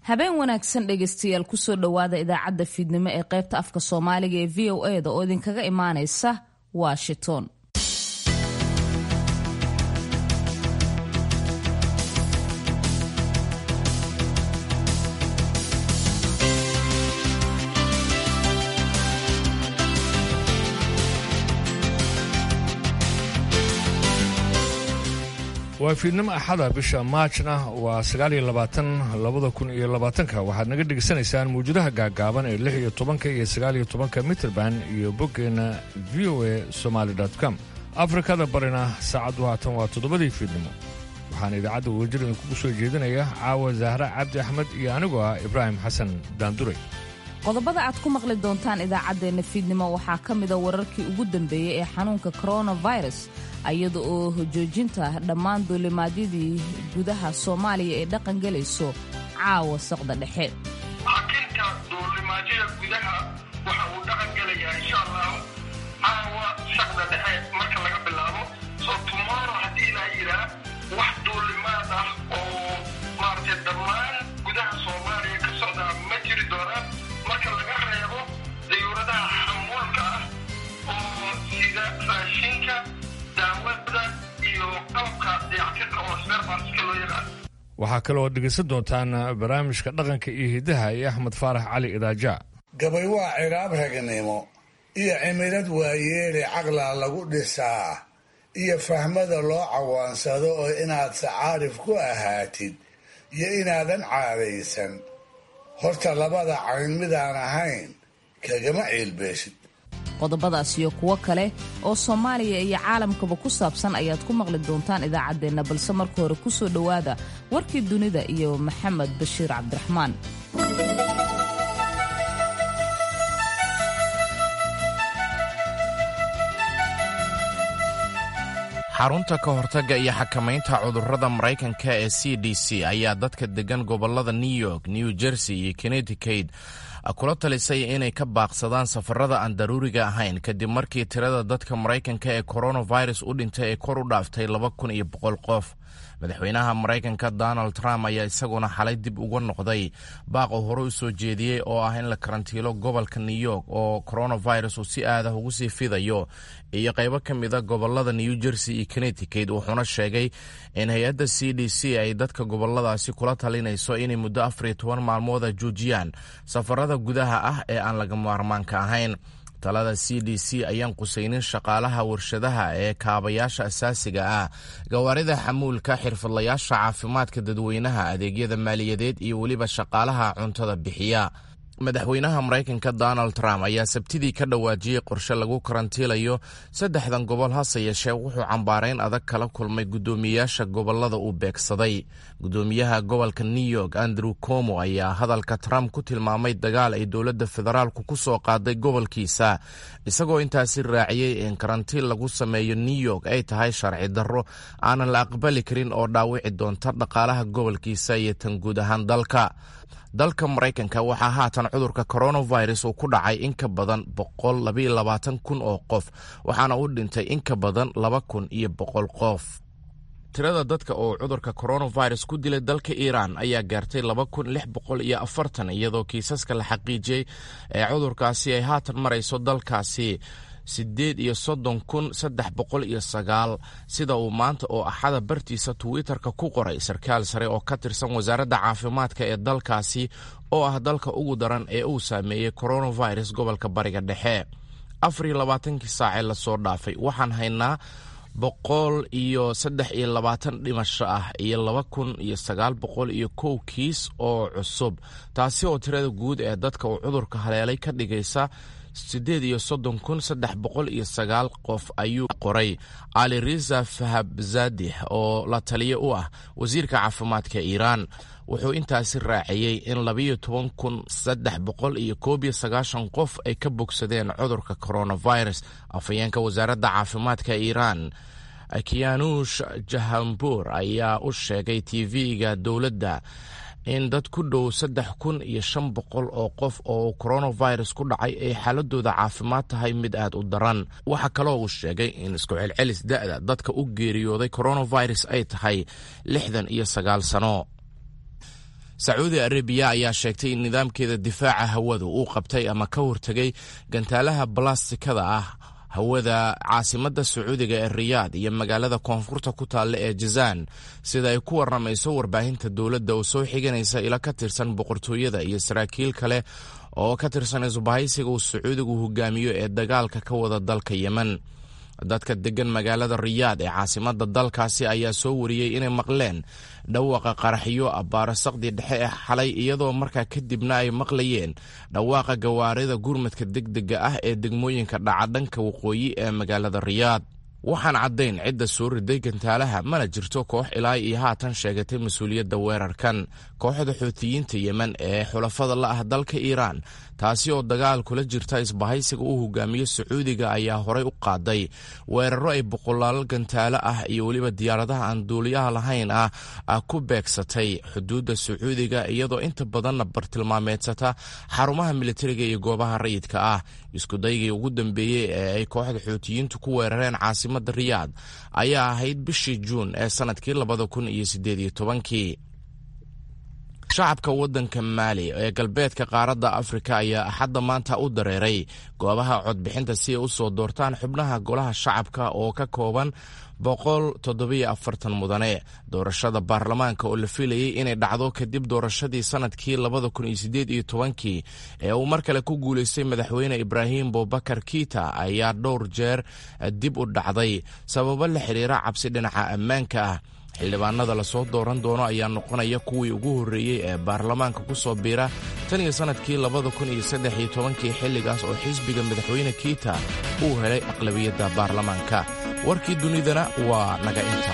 habeen wanaagsan dhegaystayaal kusoo dhowaada idaacadda fiidnimo ee qaybta afka soomaaliga ee v o e da oo idinkaga imaanaysa washington waa fiidnimo axada bisha maajna waa sagaaliyo labaatan labada kun iyo labaatanka waxaad naga dhegaysanaysaan mawjadaha gaagaaban ee lix iyo tobanka iyo sagaaliyo tobanka mitrband iyo boggeenna v o a somaali com afrikada barina saacaddu haatan waa toddobadii fiidnimo waxaan idaacadda wadajir idinkugu soo jeedinaya caawa zahra cabdi axmed iyo anigoo ah ibraahim xasan daanduray qodobada aad ku maqli doontaan idaacaddeenna fiidnimo waxaa ka mida wararkii ugu dambeeyey ee xanuunka coronavirus iyada oo joojinta dhammaan duulimaadyadii gudaha soomaaliya ee dhaqan gelayso caawa saqda dhexe xakinta duulimaadyada gudaha waxa uu dhaqan gelayaa insha allahu caawa saqda dhexe marka laga bilaabo soo tomorrow haddii ilaa yidhaa wax duulimaad ah oo maaragtay dhammaan gudaha soomaaliya ka socdaa ma jiri doonaan marka laga reebo dayuuradaha xamuulka ah oo sida raashinka daawada iyo qalabka dayactirka oo sperbarska loo yaqaan waxaa kaloo dhegaysan doontaan barnaamijka dhaqanka iyo hiddaha iyo axmed faarax cali idaaja gabay waa ciraab ragnimo iyo cimilad waayeele caqlaa lagu dhisaa iyo fahmada loo cawaansado oo inaad sacaarif ku ahaatid iyo inaadan caadaysan horta labada cayn midaan ahayn kagama ciilbeeshid qodobadaas iyo kuwo kale oo soomaaliya iyo caalamkaba ku saabsan ayaad ku maqli doontaan idaacaddeenna balse marka hore ku soo dhowaada warkii dunida iyo maxamed bashiir cabdiraxmaan xarunta ka hortagga iyo xakamaynta cudurrada maraykanka ee c d c ayaa dadka deggan gobollada new york new jersey iyo connecticut kula talisay inay ka baaqsadaan safarada aan daruuriga ahayn kadib markii tirada dadka maraykanka ee coronavirus u dhintay ay kor u dhaaftay laba kun iyo boqol qof madaxweynaha maraykanka donald trump ayaa isaguna xalay dib uga noqday baaq uu hore u soo jeediyey oo ah in la karantiilo gobolka new york oo coronavirus uu si aadah ugu sii fidayo iyo qaybo ka mida gobolada new jersey iyo connecticut wuxuuna sheegay in hay-adda c d c ay dadka goboladaasi kula talinayso inay muddo afar iyo toban maalmooda joojiyaan safarada gudaha ah ee aan laga maarmaanka ahayn talada c d c ayaan qusaynin shaqaalaha warshadaha ee kaabayaasha asaasiga ah gawaarida xamuulka xirfadlayaasha caafimaadka dadweynaha adeegyada maaliyadeed iyo weliba shaqaalaha cuntada bixiya madaxweynaha maraykanka donald trump ayaa sabtidii ka dhawaajiyey qorshe lagu karantiilayo saddexdan gobol hase yeeshee wuxuu cambaarayn adag kala kulmay guddoomiyeyaasha gobolada uu beegsaday guddoomiyaha gobolka new york andrew como ayaa hadalka trump ku tilmaamay dagaal ay dowladda federaalku ku soo qaaday gobolkiisa isagoo intaasi raaciyey in karantiin lagu sameeyo new york ay tahay sharci darro aanan la aqbali karin oo dhaawici doonta dhaqaalaha gobolkiisa iyo tan guud ahaan dalka dalka maraykanka waxaa haatan cudurka coronavirus uu ku dhacay in ka badan boqol labaiyo labaatan kun oo qof waxaana u dhintay in ka badan laba kun iyo boqol qof tirada dadka oo cudurka coronavirus ku dilay dalka iiraan ayaa gaartay laba kun lix boqol iyo afartan iyadoo kiisaska la xaqiijiyey ee cudurkaasi ay haatan marayso dalkaasi siddeed iyo soddon kun saddex boqol iyo sagaal sida uu maanta oo axada bartiisa twitter-ka ku qoray sarkaal sare oo ka tirsan wasaaradda caafimaadka ee dalkaasi oo ah dalka ugu daran ee uu saameeyey coronavirus gobolka bariga dhexe afar iyo labaatankii saacee lasoo dhaafay waxaan haynaa boqol iyo saddex iyo labaatan dhimasho ah iyo laba kun iyo sagaal boqol iyo kow kiis oo cusub taasi oo tirada guud ee dadka uu cudurka haleelay ka dhigaysa siddeed iyo soddon kun saddex boqol iyo sagaal qof ayuu qoray ali riza fahabzadeh oo la taliye u ah wasiirka caafimaadka iiraan wuxuu intaasi raaciyey in labayo toban kun saddex boqol iyo koob iyo sagaashan qof ay ka bogsadeen cudurka coronavirus afhayeenka wasaaradda caafimaadka iiraan kianush jahambur ayaa u sheegay tv-ga dowladda in dad ku dhow saddex kun iyo shan boqol oo qof oo coronavirus ku dhacay ay xaaladooda caafimaad tahay mid aad u daran waxaa kaloo uu sheegay in isku celcelis da-da dadka u geeriyooday coronavirus ay tahay lixdan iyo sagaal sano sacuudi arabiya ayaa sheegtay in nidaamkeeda difaaca hawadu uu qabtay ama ka hortegay gantaalaha balastikada ah hawada caasimadda sacuudiga ee riyaad iyo magaalada koonfurta ku taalla ee jazaan sida ay ku warramayso warbaahinta dowladda oo soo xiganaysa ila ka tirsan boqortooyada iyo saraakiil kale oo ka tirsan isbahaysiga uu sacuudigu hogaamiyo ee dagaalka ka wada dalka yemen dadka deggan magaalada riyaad ee caasimadda dalkaasi ayaa soo wariyey inay maqleen dhawaaqa qaraxyo abbaarasaqdii dhexe ee xalay iyadoo markaa kadibna ay maqlayeen dhawaaqa gawaarida gurmadka degdega ah ee degmooyinka dhacadhanka waqooyi ee magaalada riyaad waxaan caddayn cidda soo riday gantaalaha mana jirto koox ilaa iyo haatan sheegatay mas-uuliyadda weerarkan kooxda xuutiyiinta yemen ee xulafada la ah dalka iiraan taasi oo dagaal kula jirta isbahaysiga uu hogaamiyo sacuudiga ayaa horey u qaaday weeraro ay boqolaal gantaalo ah iyo weliba diyaaradaha aan duuliyaha lahayn ah ku beegsatay xuduudda sacuudiga iyadoo inta badanna bartilmaameedsata xarumaha militariga iyo goobaha rayidka ah iskudaygii ugu dambeeyey ee ay kooxda xuutiyiintu ku weerareen caasimadda riyaad ayaa ahayd bishii juun ee sannadkii labada kun iyo siddeed iyo tobankii shacabka waddanka maali ee galbeedka qaaradda afrika ayaa axadda maanta u dareeray goobaha codbixinta si ay u soo doortaan xubnaha golaha shacabka oo ka kooban boqol toddobiyo afartan mudane doorashada baarlamaanka oo la filayey inay dhacdo kadib doorashadii sannadkii labada kun iyo siddeed iyo tobankii ee uu mar kale ku guulaystay madaxweyne ibraahim bobakar kiita ayaa dhowr jeer dib u dhacday sababo la xiriira cabsi dhinaca ammaanka ah xildhibaanada lasoo dooran doono ayaa noqonaya kuwii ugu horreeyey ee baarlamaanka ku soo biira tan iyo sannadkii labada kun iyo saddex iyo tobankii xilligaas oo xisbiga madaxweyne kiita uu helay aqlabiyadda baarlamaanka warkii dunidana waa naga inta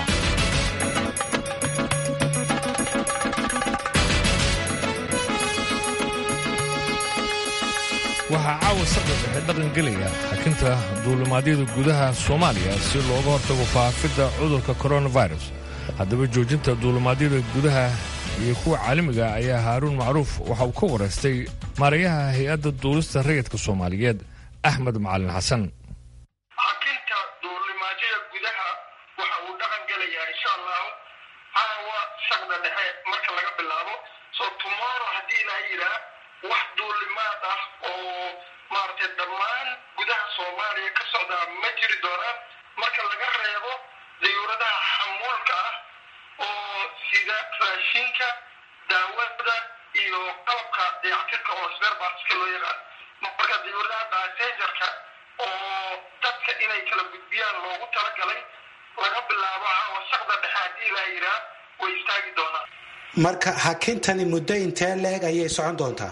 waxaa caawa sabda dhexe dhaqan gelaya xakinta duulimaadyada gudaha soomaaliya si looga hortago faafidda cudurka koronafirus haddaba joojinta duulimaadyada gudaha iyo kuwa caalamiga ayaa haaruun macruuf waxa uu ka waraystay maarayaha hay-adda duulista rayidka soomaaliyeed axmed macalin xasan xakinta duulimaadyada gudaha waxa uu dhaqan gelayaa insha allahu caawa shaqda dhexe marka laga bilaabo so tomorrow haddii ilaa yidhaa wax duulimaad ah oo maaragtay dhammaan gudaha soomaaliya ka socdaa ma jiri doonaan marka laga reebo dayuuradaha xamuulka ah oo sida raashinka daawada iyo qalabka dayactirka oo sberbaska loo yaqaan marka dayuuradaha basengerka oo dadka inay kala gudbiyaan loogu talagalay laga bilaabo caawa shaqda dhexe haddii ilaa yidhaa way istaagi doonaan marka hakintani muddo intee la-eg ayay socon doontaa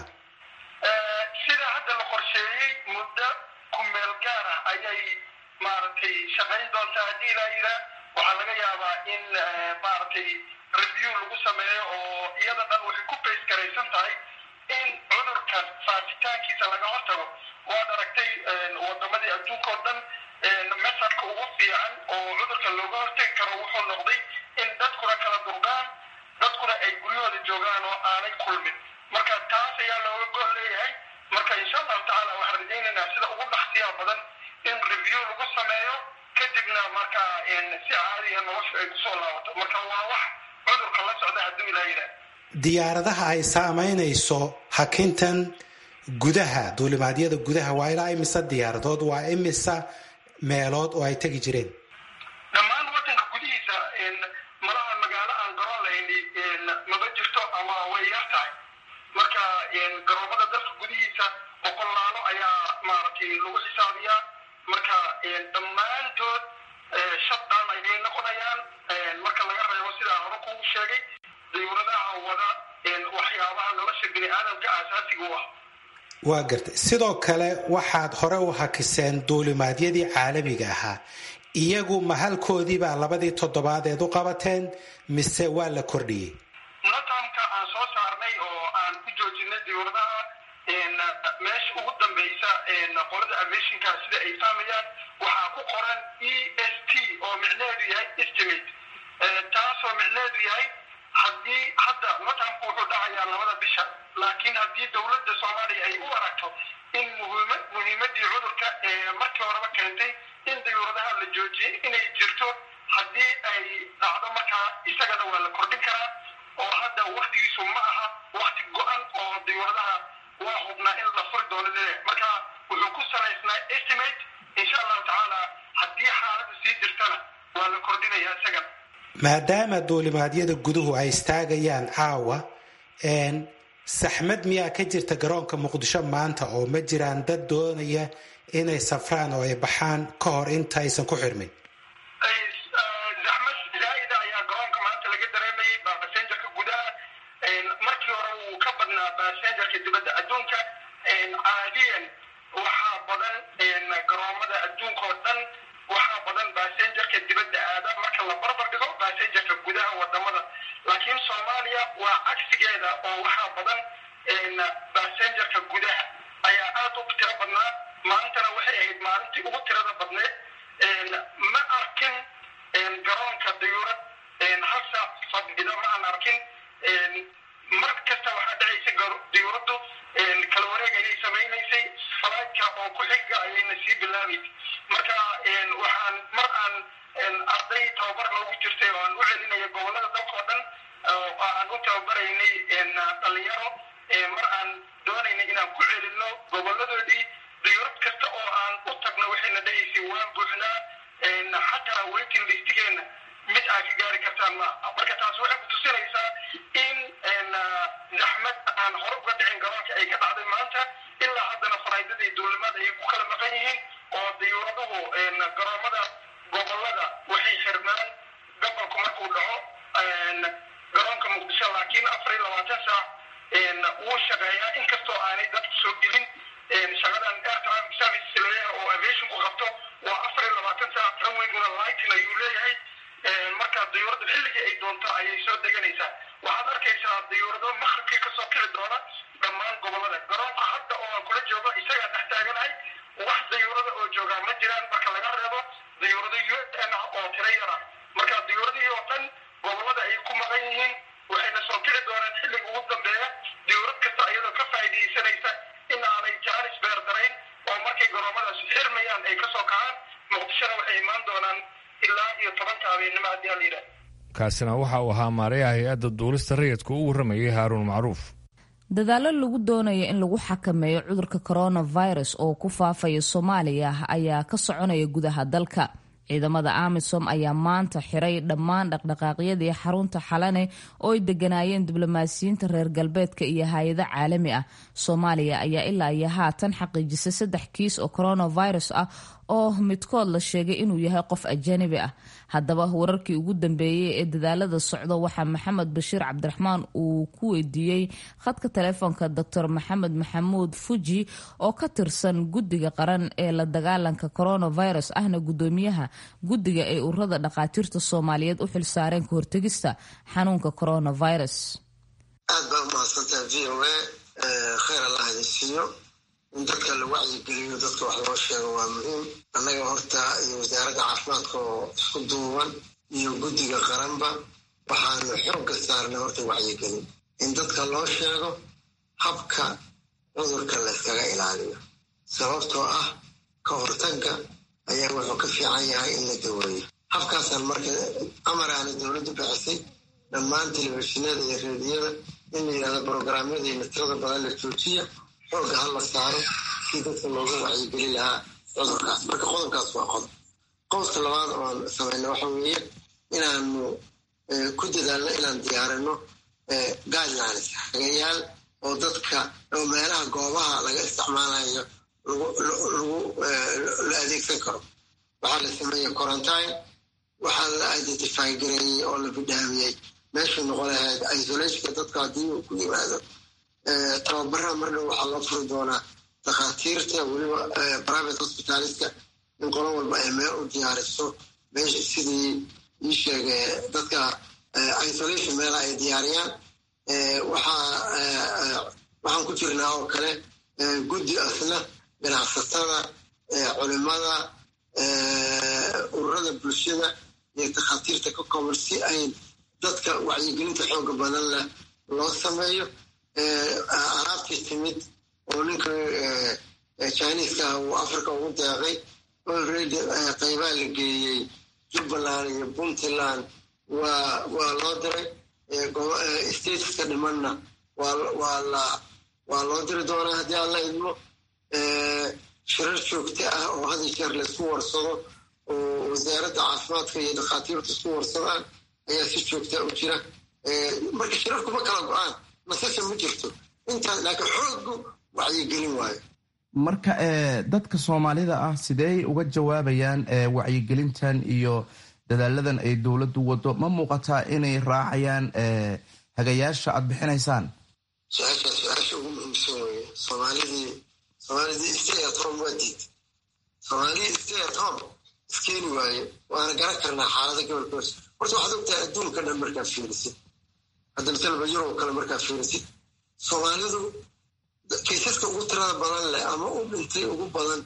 sida hadda la qorsheeyey muddo kumeel gaar ah ayay maaragtay shaqayn doontaa haddii ilaa yidhaa waxaa laga yaabaa in maaragtay review lagu sameeyo oo iyada dhan waxay ku bays garaysan tahay in cudurkan faafitaankiisa laga hortago waad aragtay wadamadii adduunka oo dhan mesadka ugu fiican oo cudurka looga hortagi karo wuxuu noqday in dadkuna kala durgaan dadkuna ay guryahooda joogaan oo aanay kulmin marka taas ayaa looga gol leeyahay marka insha allahu tacaala waxaan rajaynaynaa sida ugu dhaqsiyaha badan in review lagu sameeyo kadibna marka si caadiya nolosha ay kusoo laabato marka waa wax cudurka la socda hadduu ilaa yidhaah diyaaradaha ay saamaynayso hakintan gudaha duulimaadyada gudaha waa ilaa imisa diyaaradood waa imisa meelood oo ay tegi jireen dhammaan wadanka gudihiisa malaha magaalo aan garoon lahayn maba jirto ama way yar tahay marka garoomada dalka gudihiisa boqolaalo ayaa maaragtay lagu xisaabiyaa marka dhammaantood shaddan ayay noqonayaan marka laga reebo sidaa hore kugu sheegay dayuuradaha wada waxyaabaha nolosha bini aadamka aasaasiga u ah waa gartay sidoo kale waxaad hore u hakiseen duulimaadyadii caalamiga ahaa iyagu ma halkoodiibaa labadii toddobaadeed u qabateen mise waa la kordhiyey natamka aan soo saarnay oo aan ku joojinay dayuuradaha meesha ugu dambeysa qolada aviationka sida ay fahmayaan waxaa ku qoran e s t oo micneheedu yahay estimate taasoo micneheedu yahay haddii hadda natamku wuxuu dhacayaa labada bisha laakiin haddii dowladda soomaaliya ay u aragto in muhiima muhiimadii cudurka ee markii horeba keentay in dayuuradaha la joojiyay inay jirto haddii ay dhacdo markaa isagana waa la kordhin karaa oo hadda waktigiisu ma aha wakti go-an oo diyuuradaha waa hubnaa in la furi doono leeyahay marka wuxuu ku salaysnaa estimate insha allahu tacaala haddii xaaladda sii jirtana waa la kordhinayaa isagan maadaama duulimaadyada guduhu ay istaagayaan caawa saxmad miyaa ka jirta garoonka muqdisho maanta oo ma jiraan dad doonaya inay safraan oo ay baxaan ka hor inta aysan ku xirmin zaxmad zaa'ida ayaa garoonka maanta laga dareemayay basenjarka gudaha markii hore wuu ka badnaa basenjarka dibadda adduunka caadiyan waxaa badan garoomada adduunka oo dhan waxaa badan basenjarka dibadda aada marka la barbar dhigo basenjarka gudaha wadamada laakiin soomaaliya waa cagsigeeda oo waxaa badan basenjarka gudaha ayaa aada u tiro badnaa maantana waxay ahayd maalintii ugu tirada badneed ma arkin garoonka dayuurad hal saac fadhida ma aan arkin mar kasta waxaa dhacaysa dayuuraddu kala wareeg ayay samaynaysay falaadka oo ku xiga ayayna sii bilaabaysay marka waxaan mar aan arday tababar loogu jirtay oo aan u celinaya gobolada dalka oo dhan oo aan u tababaraynay dhalinyaro mar aan doonaynay inaan ku celinno goboladoodii dayuurad kasta oo aan u tagno waxayna dhahaysay waan buuxnaa xataa waiting listigeena mid aad ka gaari kartaan ma marka taas waxay ku tusinaysaa in zaxmad aan hore uga dhicin garoonka ay ka dhacday maanta ilaa haddana faraydadii duulimada ay ku kala maqan yihiin oo dayuuraduhu garoomada gobolada waxay xirmaan gobolku markuu dhaco garoonka muqdisho laakiin afar iyo labaatan saac wuu shaqeeyaa inkastoo aanay dadku soo gelin shaqadan air traffic service leeyahay oo aviationku qabto waa afar iyo labaatan saac runwayguna lightin ayuu leeyahay marka dayuuradda xilligii ay doonto ayay soo deganaysaa waxaad arkaysaa dayuurado maqribkii kasoo kici doona dhammaan gobolada garoonka hadda oo aan kula joogo isagaa dhex taaganahay wax dayuurada oo joogaa ma jiraan marka laga reebo dayuurado u n ah oo tiro yar ah marka dayuuradihii oo dhan gobolada ay ku maqan yihiin waxayna soo kici doonaan xilliga ugu dambeeya dayuurad kasta iyadoo ka faa'iidaysanaysa in aanay jaanis beerdarayn oo markay garoomadaas xirmayaan ay kasoo kacaan muqdishona waxay imaan doonaan ilaa iyo tobanka habeenimo haddii aan la yidhaah kaasina waxa uu ahaa maarayaha hay-adda duulista rayidka u warramayay haaruun macruuf dadaallo lagu doonayo in lagu xakameeyo cudurka coronavirus oo ku faafaya soomaaliya ayaa ka soconaya gudaha dalka ciidamada amisom ayaa maanta xiray dhammaan dhaqdhaqaaqyadii xarunta xalane oo ay deganaayeen diblomaasiyiinta reer galbeedka iyo hay-ado caalami ah soomaaliya ayaa ilaa iyo haatan xaqiijisay saddex kiis oo coronavirus ah oo midkood la sheegay inuu yahay qof ajanabi ah haddaba wararkii ugu dambeeyey ee dadaalada socdo waxaa maxamed bashiir cabdiraxmaan uu ku weydiiyey khadka taleefoonka doctor maxamed maxamuud fuji oo ka tirsan guddiga qaran ee la dagaalanka coronavirus ahna guddoomiyaha guddiga ay ururada dhakhaatiirta soomaaliyeed u xilsaareen ka hortegista xanuunka coronavirus aad baa umahadsantaha v o a kheyr allah idin siiyo in dadka la wacyigeliyo dadka wax loo sheego waa muhiim annaga horta iyo wasaaradda caafimaadka oo isku duuban iyo guddiga qaranba waxaanu xoogga saarnay horta wacyigelin in dadka loo sheego habka cudurka layskaga ilaaliyo sababtoo ah ka hortagga ayaa wuxuu ka fiican yahay in la daweeyo habkaasaan marka amaraana dowladdu bixisay dhammaan telefishinada iyo reediyada in la yidhahdo brograamyada iyo tirada badan la joojiya xoogga ha la saaro si dadka looga wacyigeli lahaa cudurkaas marka qodobkaas waa qodob qodobka labaad oon samayna waxa weeye inaanu ku dadaalno inaan diyaarino guidelines hagayaal oo dadka oo meelaha goobaha laga isticmaalayo la adeegsan karo waxaa la sameeyey quarantine waxaa la identify gareeyey oo la bidhaamiyey meeshuu noqon lahayd isolationka dadka haddii uu ku yimaado tababaraha mardhow waxaa loo furi doonaa dhakhaatiirta weliba private hospitaliska in qolo walba ay meel u diyaariso meesha sidii ii sheegay dadka isolation meelaha ay diyaariyaan waxaan ku jirnaa oo kale guddi asna ganacsatada culimada ururada bulshada iyo takhaatiirta ka kooban si ay dadka wacyigelinta xooga badan leh loo sameeyo alaabtii timid oo ninka chiniiska ah uu africa ugu deeqay already qaybaa la geeyey jubbaland iyo puntland waa waa loo diray stateska dhimanna waa loo diri doonaa haddii aan la idmo shirar joogto ah oo hadi jeer laysku warsado oo wasaaradda caafimaadka iyo dhakhaatiirtu isku warsadaan ayaa si joogtaa u jira marka shirarku ma kala go-aan nasasha ma jirto intaas laakiin xoogu wacyigelin waayo marka dadka soomaalida ah sidey uga jawaabayaan wacyigelintan iyo dadaaladan ay dowladdu wado ma muuqataa inay raacayaan hagayaasha aad bixinaysaan su-aashaa su-aasha ugu muhiimsan weye soomaalidii soomaalidii stay at home waa diid soomaalidii stay at home iskeeni waaye waana garan karnaa xaalada gobolkoos horta waxaad ogtahay adduunka dhan markaad fiirisid hadda masalaba yurob kale markaad fiirisid soomaalidu kaysaska ugu tirada badan leh ama u dhintay ugu badan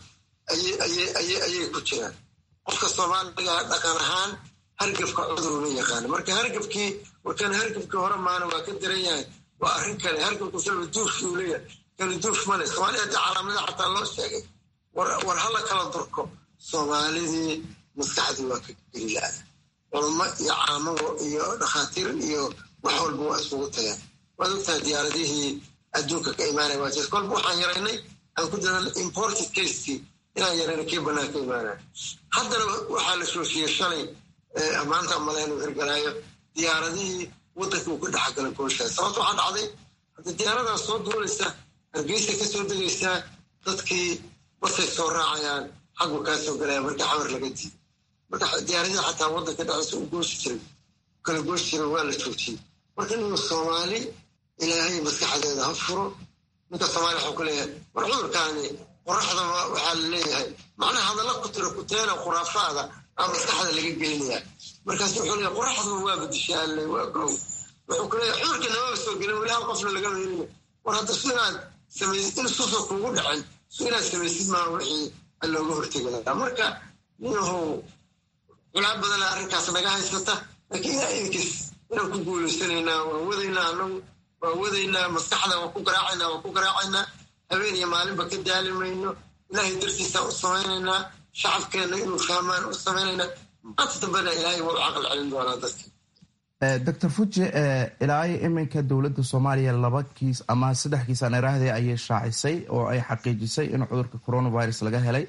ayay ku jiraan qofka soomaaliga dhaqan ahaan hargabka cuduruma yaqaana marka hargabkii warkan hargabkii hore maana waa ka daran yahay waa arrin kale hargabku salba duufki uu leeyahay kala duuf male soomaalida haddii calaamada xataa loo sheegay war hala kala durko soomaalidii maskaxdii waa ka gelilaada culummo iyo caamado iyo dhakhaatiir iyo wax walba waa iskugu tagaan waad ogtahay diyaaradihii adduunka ka imaanaya waa jir kolba waxaan yaraynay aan ku dadan imported casekii inaan yarayna kii bannaan ka imaanaya haddana waxaa la shooshiiyey shalay maanta malaynu hirgalaayo diyaaradihii waddanka uu ka dhexgalay gooshaas sababta waxaa dhacday hadda diyaaradaas soo duulaysa hargeysa ka soo degaysaa dadkii basay soo raacayaan xaggu kaa soo galaya markii xamar laga diiday marka diyaaradihii xataa waddanka dhexdiisa u gooshi jiray kala gooshi jiray waa la joojiyey marka inuu soomaali ilaahay maskaxdeeda ha furo ninka soomaaliya waxuu ku leeyahay war cudurkaani qoraxda waxaa la leeyahay macnaha hadalla ku tiro kuteena khuraafaada aa maskaxda laga gelinayaa markaas wuxuu leeyahay qoraxdu waa badishaa alle waa gow wuxuu ku leeyahay cudurka namaba soo gelin weli hal qofna lagama helina war hadda su inaad samaysid in suusa kuugu dhacin su inaad samaysid maa wixii looga hortegi lahaa marka ninahow culaa badana arrinkaas naga haysata laakiin ilaa idinkiis inaan ku guulaysanaynaa waan wadaynaa anagu waan wadaynaa maskaxda waan ku garaacaynaa waan ku garaacaynaa habeen iyo maalinba ka daali mayno ilaahay dartiisaan u samaynaynaa shacabkeenna inuu fahmaan u samaynaynaa maanta dambena ilaahay waa u caqal celin doonaa dadka doctor fuji ilaayo iminka dowladda soomaaliya laba kiis ama saddex kiis aan iraahday ayay shaacisay oo ay xaqiijisay in cudurka coronavirus laga helay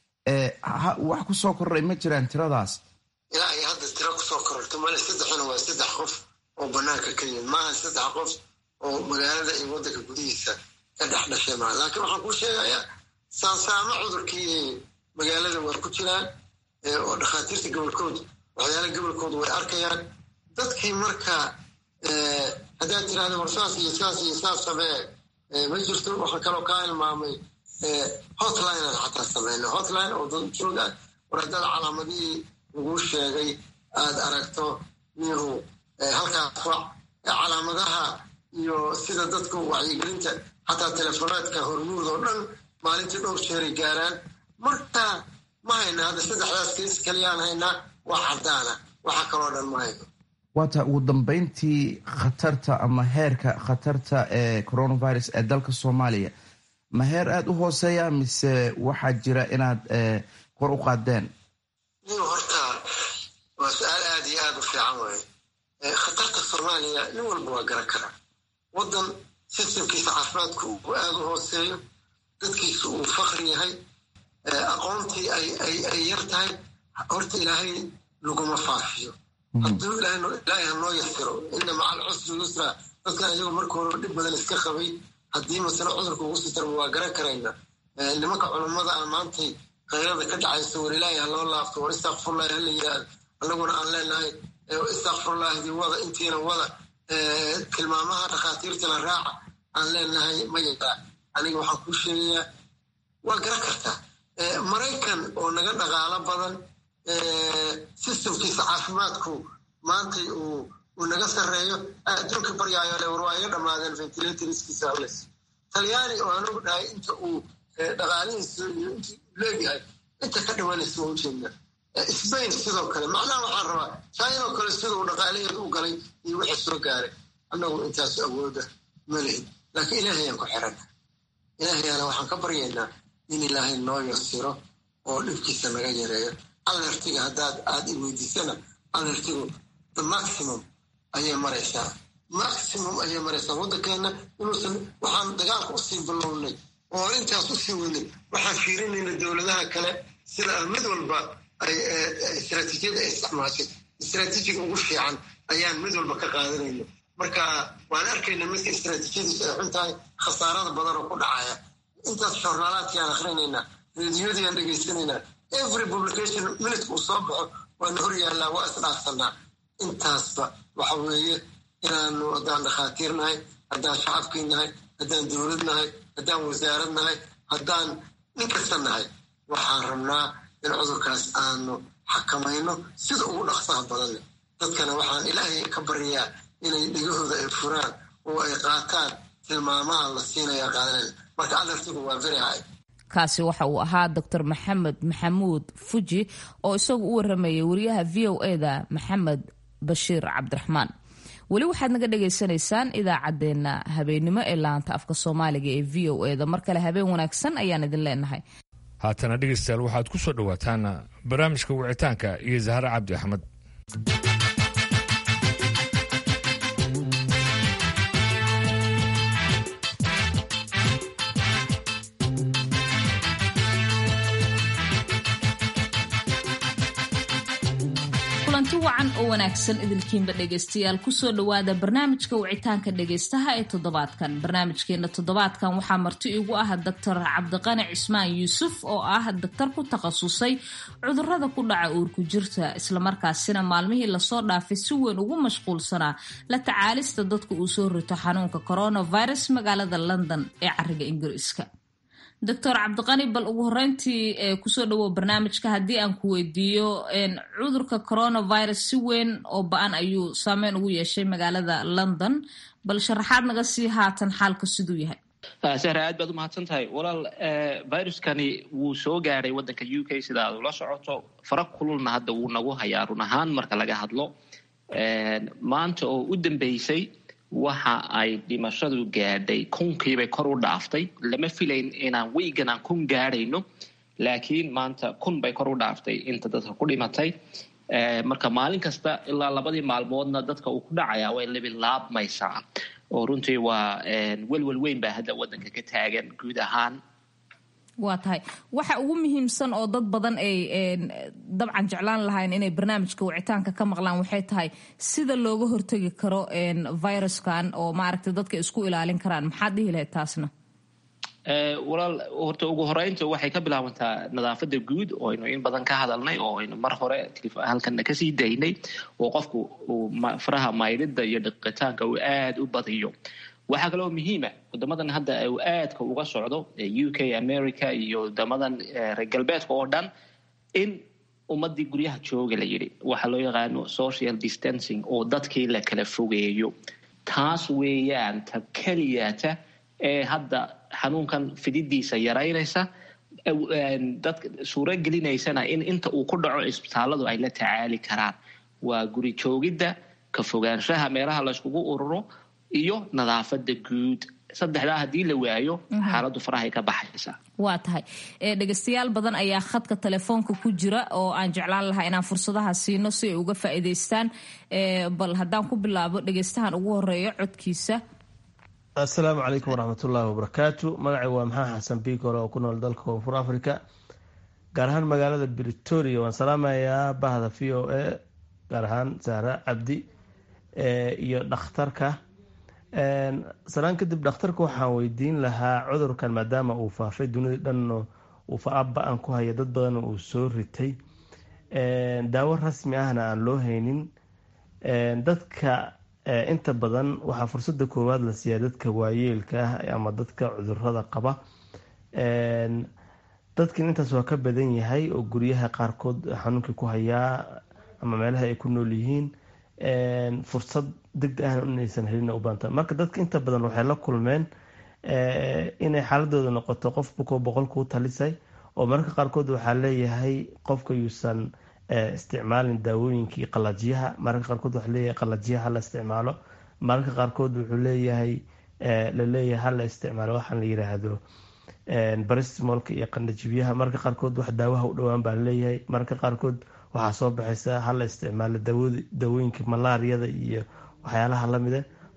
wax kusoo kordhay ma jiraan tiradaas ilaa ay hadda tiro kusoo kororto male saddexuna waa saddex qof oo banaanka ka yimid maaha saddex qof oo magaalada iyo waddanka gudihiisa ka dhex dhashay maa laakiin waxaan kuu sheegayaa saansaamo cudurkii magaalada waa ku jiraan oo dhakhaatiirta gobolkooda waxyaala gobolkooda way arkayaan dadkii marka haddaad tirahda war saas iyo saas iyo saas samee ma jirto waxaan kaloo kaa ilmaamay hotline aan xataa samayna hotline oo dad joog ah war haddaad calaamadihii laguu sheegay aad aragto niyahu halkaas wac calaamadaha iyo sida dadku wacyigelinta xataa telefonaadka hormuud oo dhan maalintii dhowr jeeray gaaraan marka ma hayna hadda saddexdaas kees kaliyaan haynaa waa caddaana waxa kaloo dhan ma hayno waata ugu dambeyntii khatarta ama heerka khatarta ee coronavirus ee dalka soomaaliya ma heer aada u hooseeya mise waxaa jira inaad kor u qaadeen nin horta waa su-aal aada iyo aada u fiican waaye khatarta soomaaliya nin walba waa garan karaa waddan sistamkiisa caafimaadku uu aada u hooseeyo dadkiisa uu fakri yahay aqoontii ay yar tahay horta ilaahay laguma faafiyo hadduu ilaahay hanoo yasiro ina maca alcusri yusra dadkan iyagoo marka hore dhib badan iska qabay haddii masale cudurka ugu sii tarba waa garan karaynaa nimanka culummada aan maantay kayrada ka dhacayso war ilaahay ha loo laafto war istakfurlahi hala yidhaahdo annaguna aan leenahay istakfurlaahdi wada intiina wada tilmaamaha dhakhaatiirtana raaca aan leenahay ma yaraa aniga waxaan kuu sheegayaa waa garan kartaa maraykan oo naga dhaqaalo badan sistamkiisa caafimaadku maantay uu naga sarreeyo adduunka baryaayo le war waa iga dhammaadeen ventilatorskiisa hales talyaani oo anugu dhahay inta uu dhaqaalihiisa iyo intii leegyahay inta ka dhawanaysa waa ujeednaa sbain sidoo kale macnaha waxaan rabaa china oo kale sida uu dhaqaalaheed u galay iyo wixii soo gaaray annagu intaas awooda ma lihin laakiin ilaahayaan ku xirana ilaahayaana waxaan ka baryaynaa in ilaahay noo yasiro oo dhibkiisa naga yareeyo alertiga haddaad aada i weydiisana alertigu the maximum ayay maraysaa maximum ayay maraysaa waddankeena inuusan waxaan dagaalka usii bilownay oo intaas usii wadnay waxaan fiirinayna dowladaha kale sida mid walba ay istraatiijiyada ay isticmaashay istraatiijiga ugu fiican ayaan mid walba ka qaadanayna marka waan arkayna midka istraatiijiyadiisu ay xun tahay khasaarada badan oo ku dhacaya intaas joornaalaadkiaan akhrinaynaa rediyoodiaan dhegaysanaynaa every publication minutka uu soo baxo waana hor yaallaa waa isdhaafsanaa intaasba waxa weeye inaanu haddaan dhakhaatiir nahay haddaan shacabkii nahay haddaan dowlad nahay haddaan wasaarad nahay haddaan nin kasta nahay waxaan rabnaa in cudurkaas aanu xakamayno sida ugu dhaqsaha badan leh dadkana waxaan ilaahay ka baryaa inay dhegahooda ay furaan oo ay qaataan tilmaamaha la siinaya qaadanaya marka alertigu waa very high kaasi waxa uu ahaa doctor maxamed maxamuud fuji oo isagu u waramayay wariyaha v o eda maxamed bashiir cabdiraxmaan weli waxaad naga dhagaysanaysaan idaacaddeenna habeennimo ee laanta afka soomaaliga ee v o eda mar kale habeen wanaagsan ayaan idin leenahay haatana dhegaystayaal waxaad ku soo dhowaataan barnaamijka wicitaanka iyo zahre cabdi axmed kulanti wacan oo wanaagsan idilkiinba dhegaystayaal kusoo dhowaada barnaamijka wicitaanka dhegaystaha ee toddobaadkan barnaamijkeena toddobaadkan waxaa marti igu ah doctor cabdiqani cismaan yuusuf oo ah daktar ku takhasusay cudurada ku dhaca uurku jirta islamarkaasina maalmihii lasoo dhaafay si weyn ugu mashquulsanaa la tacaalista dadka uu soo rito xanuunka coronavirus magaalada london ee cariga ingiriiska doctor cabdiqani bal ugu horeyntii kusoo dhawow barnaamijka haddii aan ku weydiiyo cudurka coronavirus si weyn oo ba-an ayuu saameyn ugu yeeshay magaalada london bal sharaxaad naga sii haatan xaalka siduu yahay sahra aad baad u mahadsan tahay walaal viruskani wuu soo gaadhay waddanka u k sida aad ula socoto fara kululna hadda wuu nagu hayaa run ahaan marka laga hadlo maanta oo u dambeysay waxa ay dhimashadu gaadhay kunkiibay kor u dhaaftay lama filayn inaan weygan aan kun gaadhayno laakiin maanta kun bay kor u dhaaftay inta dadka ku dhimatay marka maalin kasta ilaa labadii maalmoodna dadka uu ku dhacaya way labilaabmaysaa oo runtii waa welwel weyn baa hadda waddanka ka taagan guud ahaan waa tahay waxa ugu muhiimsan oo dad badan ay dabcan jeclaan lahayn inay barnaamijka wicitaanka ka maqlaan waxay tahay sida looga hortegi karo viruskan oo maaragtay dadka isku ilaalin karaan maxaad dhihi lahayd taasna walaal horta ugu horeynta waxay ka bilaabantaa nadaafada guud oo aynu in badan ka hadalnay oo aynu mar hore halkana kasii daynay oo qofku faraha maydhida iyo dhiqitaanka uu aada u badiyo waxaa kaloo muhiima wadamadan hadda uu aadka uga socdo u k america iyo wadamadan reer galbeedka oo dhan in ummadii guryaha jooga la yidhi waxaa loo yaqaano social distancing oo dadkii la kala fogeeyo taas weeyaan ta keliyata ee hadda xanuunkan fididiisa yaraynaysa dadka suuro gelinaysana in inta uu ku dhaco isbitaaladu ay la tacaali karaan waa guri joogidda ka fogaanshaha meelaha layskugu ururo iyo nadaafada guud saddexdaa haddii la waayo xaaladdu farahay ka baxaysaa waa tahay dhegaystayaal badan ayaa khadka telefoonka ku jira oo aan jeclaan lahaa inaan fursadaha siino si ay uga faa'iidaystaan bal haddaan ku bilaabo dhegaystahan ugu horeeyo codkiisa assalaamu calaykum waraxmatullaahi wabarakaatu magacay waa maxaa xasan biikore oo ku nool dalka koonfur africa gaar ahaan magaalada britoria waan salaamayaa bahda v o a gaar ahaan sahra cabdi iyo dhakhtarka salaan kadib dhakhtarka waxaan weydiin lahaa cudurkan maadaama uu faafay dunida dhan uu fa-aba-an ku haya dad badan uu soo ritay daawo rasmi ahna aan loo haynin dadka inta badan waxaa fursada koowaad la siiyaa dadka waayeelka ah ama dadka cudurada qaba dadkan intaas waa ka badan yahay oo guryaha qaarkood xanuunkii ku hayaa ama meelaha ay ku nool yihiin fursad degdeg ahna inaysan helin u baanta marka dadka inta badan waxay la kulmeen inay xaaladooda noqoto qof bukoo boqol kuu talisay oo mararka qaarkood waxaa leeyahay qofka yuusan isticmaalin daawooyinkii qalajiyaha mararka qaarkood waxaa leeyahay qalajiyaha hala isticmaalo mararka qaarkood wuxuu leeyahay laleeyahay hala isticmaalo waxaan la yiraahdo barismolka iyo qandhajibyaha mararka qaarkood wax daawaha u dhowaan baa laleeyahay mararka qaarkood waxaa soo baxaysa hala isticmaalo daawooyinka malaariyada iyo waxyaalaha lamida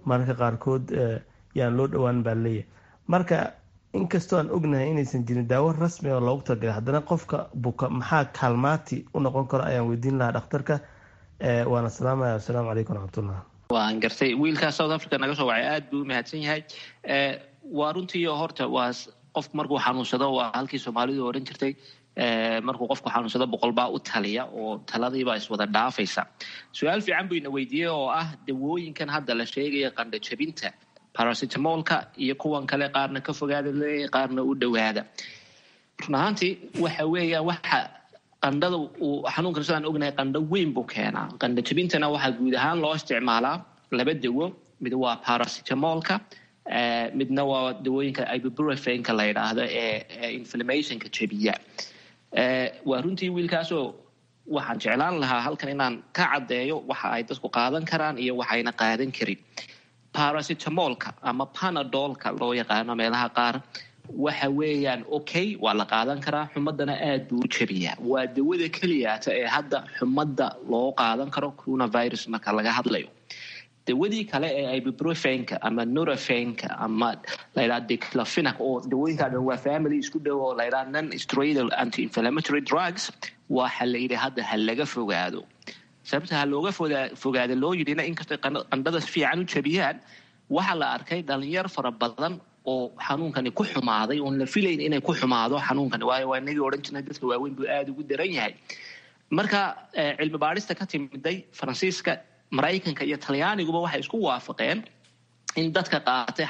mararka qaarkood yaan loo dhowaan baa leeyahay marka inkastoo aan ognahay inaysan jirin daawo rasmi oo loogu talagalay haddana qofka buka maxaa kaalmaati u noqon karo ayaan weydiin lahaa dhakhtarka waana salaamaya wasalaamu calaykum waraxmatullah waan gartay wiilkaas south africa naga soo wacay aada buu u mahadsan yahay waa runtii horta waa qofku markuu xanuunsado waa halkii soomaalidu odhan jirtay markuu qofku xanuunsado boqolbaa u taliya oo taladiibaa iswada dhaafaysa su-aal fiican buu ina weydiiyey oo ah dawooyinkan hadda la sheegaya qandha jabinta barasitamolka iyo kuwan kale qaarna ka fogaada leeyahay qaarna u dhowaada run ahaantii waxa weeyaan waxa qandhada uu xanuunkan sidaan ognahay qandho weyn buu keenaa qandha jabintana waxaa guud ahaan loo isticmaalaa laba dawo mid waa barasitamolka midna waa dawooyinka ibuburafenka la yidhaahdo ee inflammationka jabiya waa runtii wiilkaasoo waxaan jeclaan lahaa halkan inaan ka caddeeyo waxa ay dadku qaadan karaan iyo waxayna qaadan karin barasitamolka ama panadolka loo yaqaano meelaha qaar waxa weeyaan okay waa la qaadan karaa xumadana aad buu u jabiyaa waa dawada keliyaata ee hadda xumadda loo qaadan karo coronavirus marka laga hadlayo dawadii kale ee ibuprofenka ama norafenka ama layidhaha declafinac oo dawooyinkaa dhan waa family isku dhow oo layidhaha non steroidal anti-inflammatory drugs waxa la yidhi hadda ha laga fogaado sababta ha looga fogaada loo yidhina inkastay qandhada si fiican u jabiyaan waxaa la arkay dhalinyar fara badan oo xanuunkani ku xumaaday oon la filayn inay ku xumaado xanuunkani waayo waa inagii odhan jirnay dadka waaweyn buu aada ugu daran yahay marka cilmi baadhista ka timiday faransiiska maraykanka iyo talyaaniguba waxay isku waafaqeen in dadka qaatay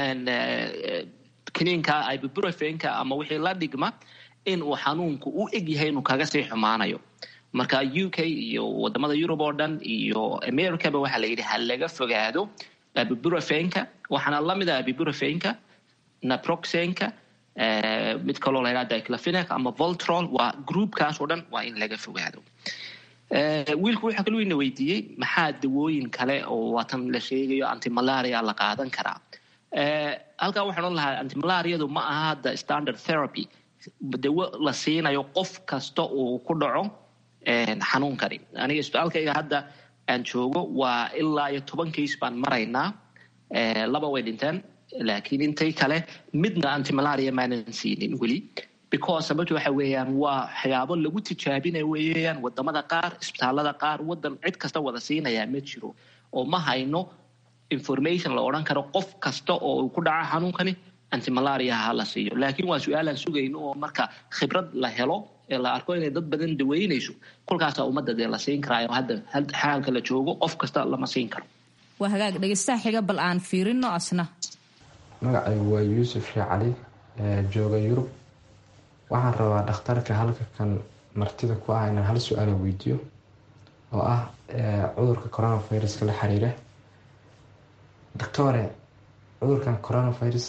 kiniinka ibuburafenka ama wixii la dhigma in uu xanuunku u eg yahay inuu kaga sii xumaanayo marka u k iyo wadamada yurub oo dhan iyo americaba waxaa la yidhi ha laga fogaado abiburafenka waxaana lamid ah abiburafenka naproxenka mid kaloo la yidhaha diclafinac ama voltrol waa groupkaas oo dhan waa in laga fogaado wiilku wuxuu kaluu ina weydiiyey maxaa dawooyin kale oo waatan la sheegayo antimalaria la qaadan karaa halkaa waxaan odhan lahaa antimalariadu ma aha hadda standard therapy dawo la siinayo qof kasta uu ku dhaco xanuunkani aniga isbitaalkayga hadda aan joogo waa ilaa iyo toban case baan maraynaa laba way dhinteen laakiin intay kale midna antimalaria maanan siinin weli because sababta waxa weeyaan waa waxyaabo lagu tijaabinaya weeyaan wadamada qaar isbitaalada qaar wadan cid kasta wada siinayaa ma jiro oo ma hayno information la odhan karo qof kasta oo uu ku dhaca xanuunkani antimalaria ha la siiyo laakiin waa su-aalaan sugayno oo marka khibrad la helo ee la arko inay dad badan daweynayso kolkaasaa ummadda dee la siin karaayo hadda xaalka la joogo qof kasta lama siin karo waa hagaag dhegeystaha xiga bal aan fiirino asna magacaygu waa yuusuf shee cali jooga yurub waxaan rabaa dhakhtarka halka kan martida ku ah inaan hal su-aala weydiiyo oo ah cudurka coronaviruska la xiriira doctore cudurkan coronavirus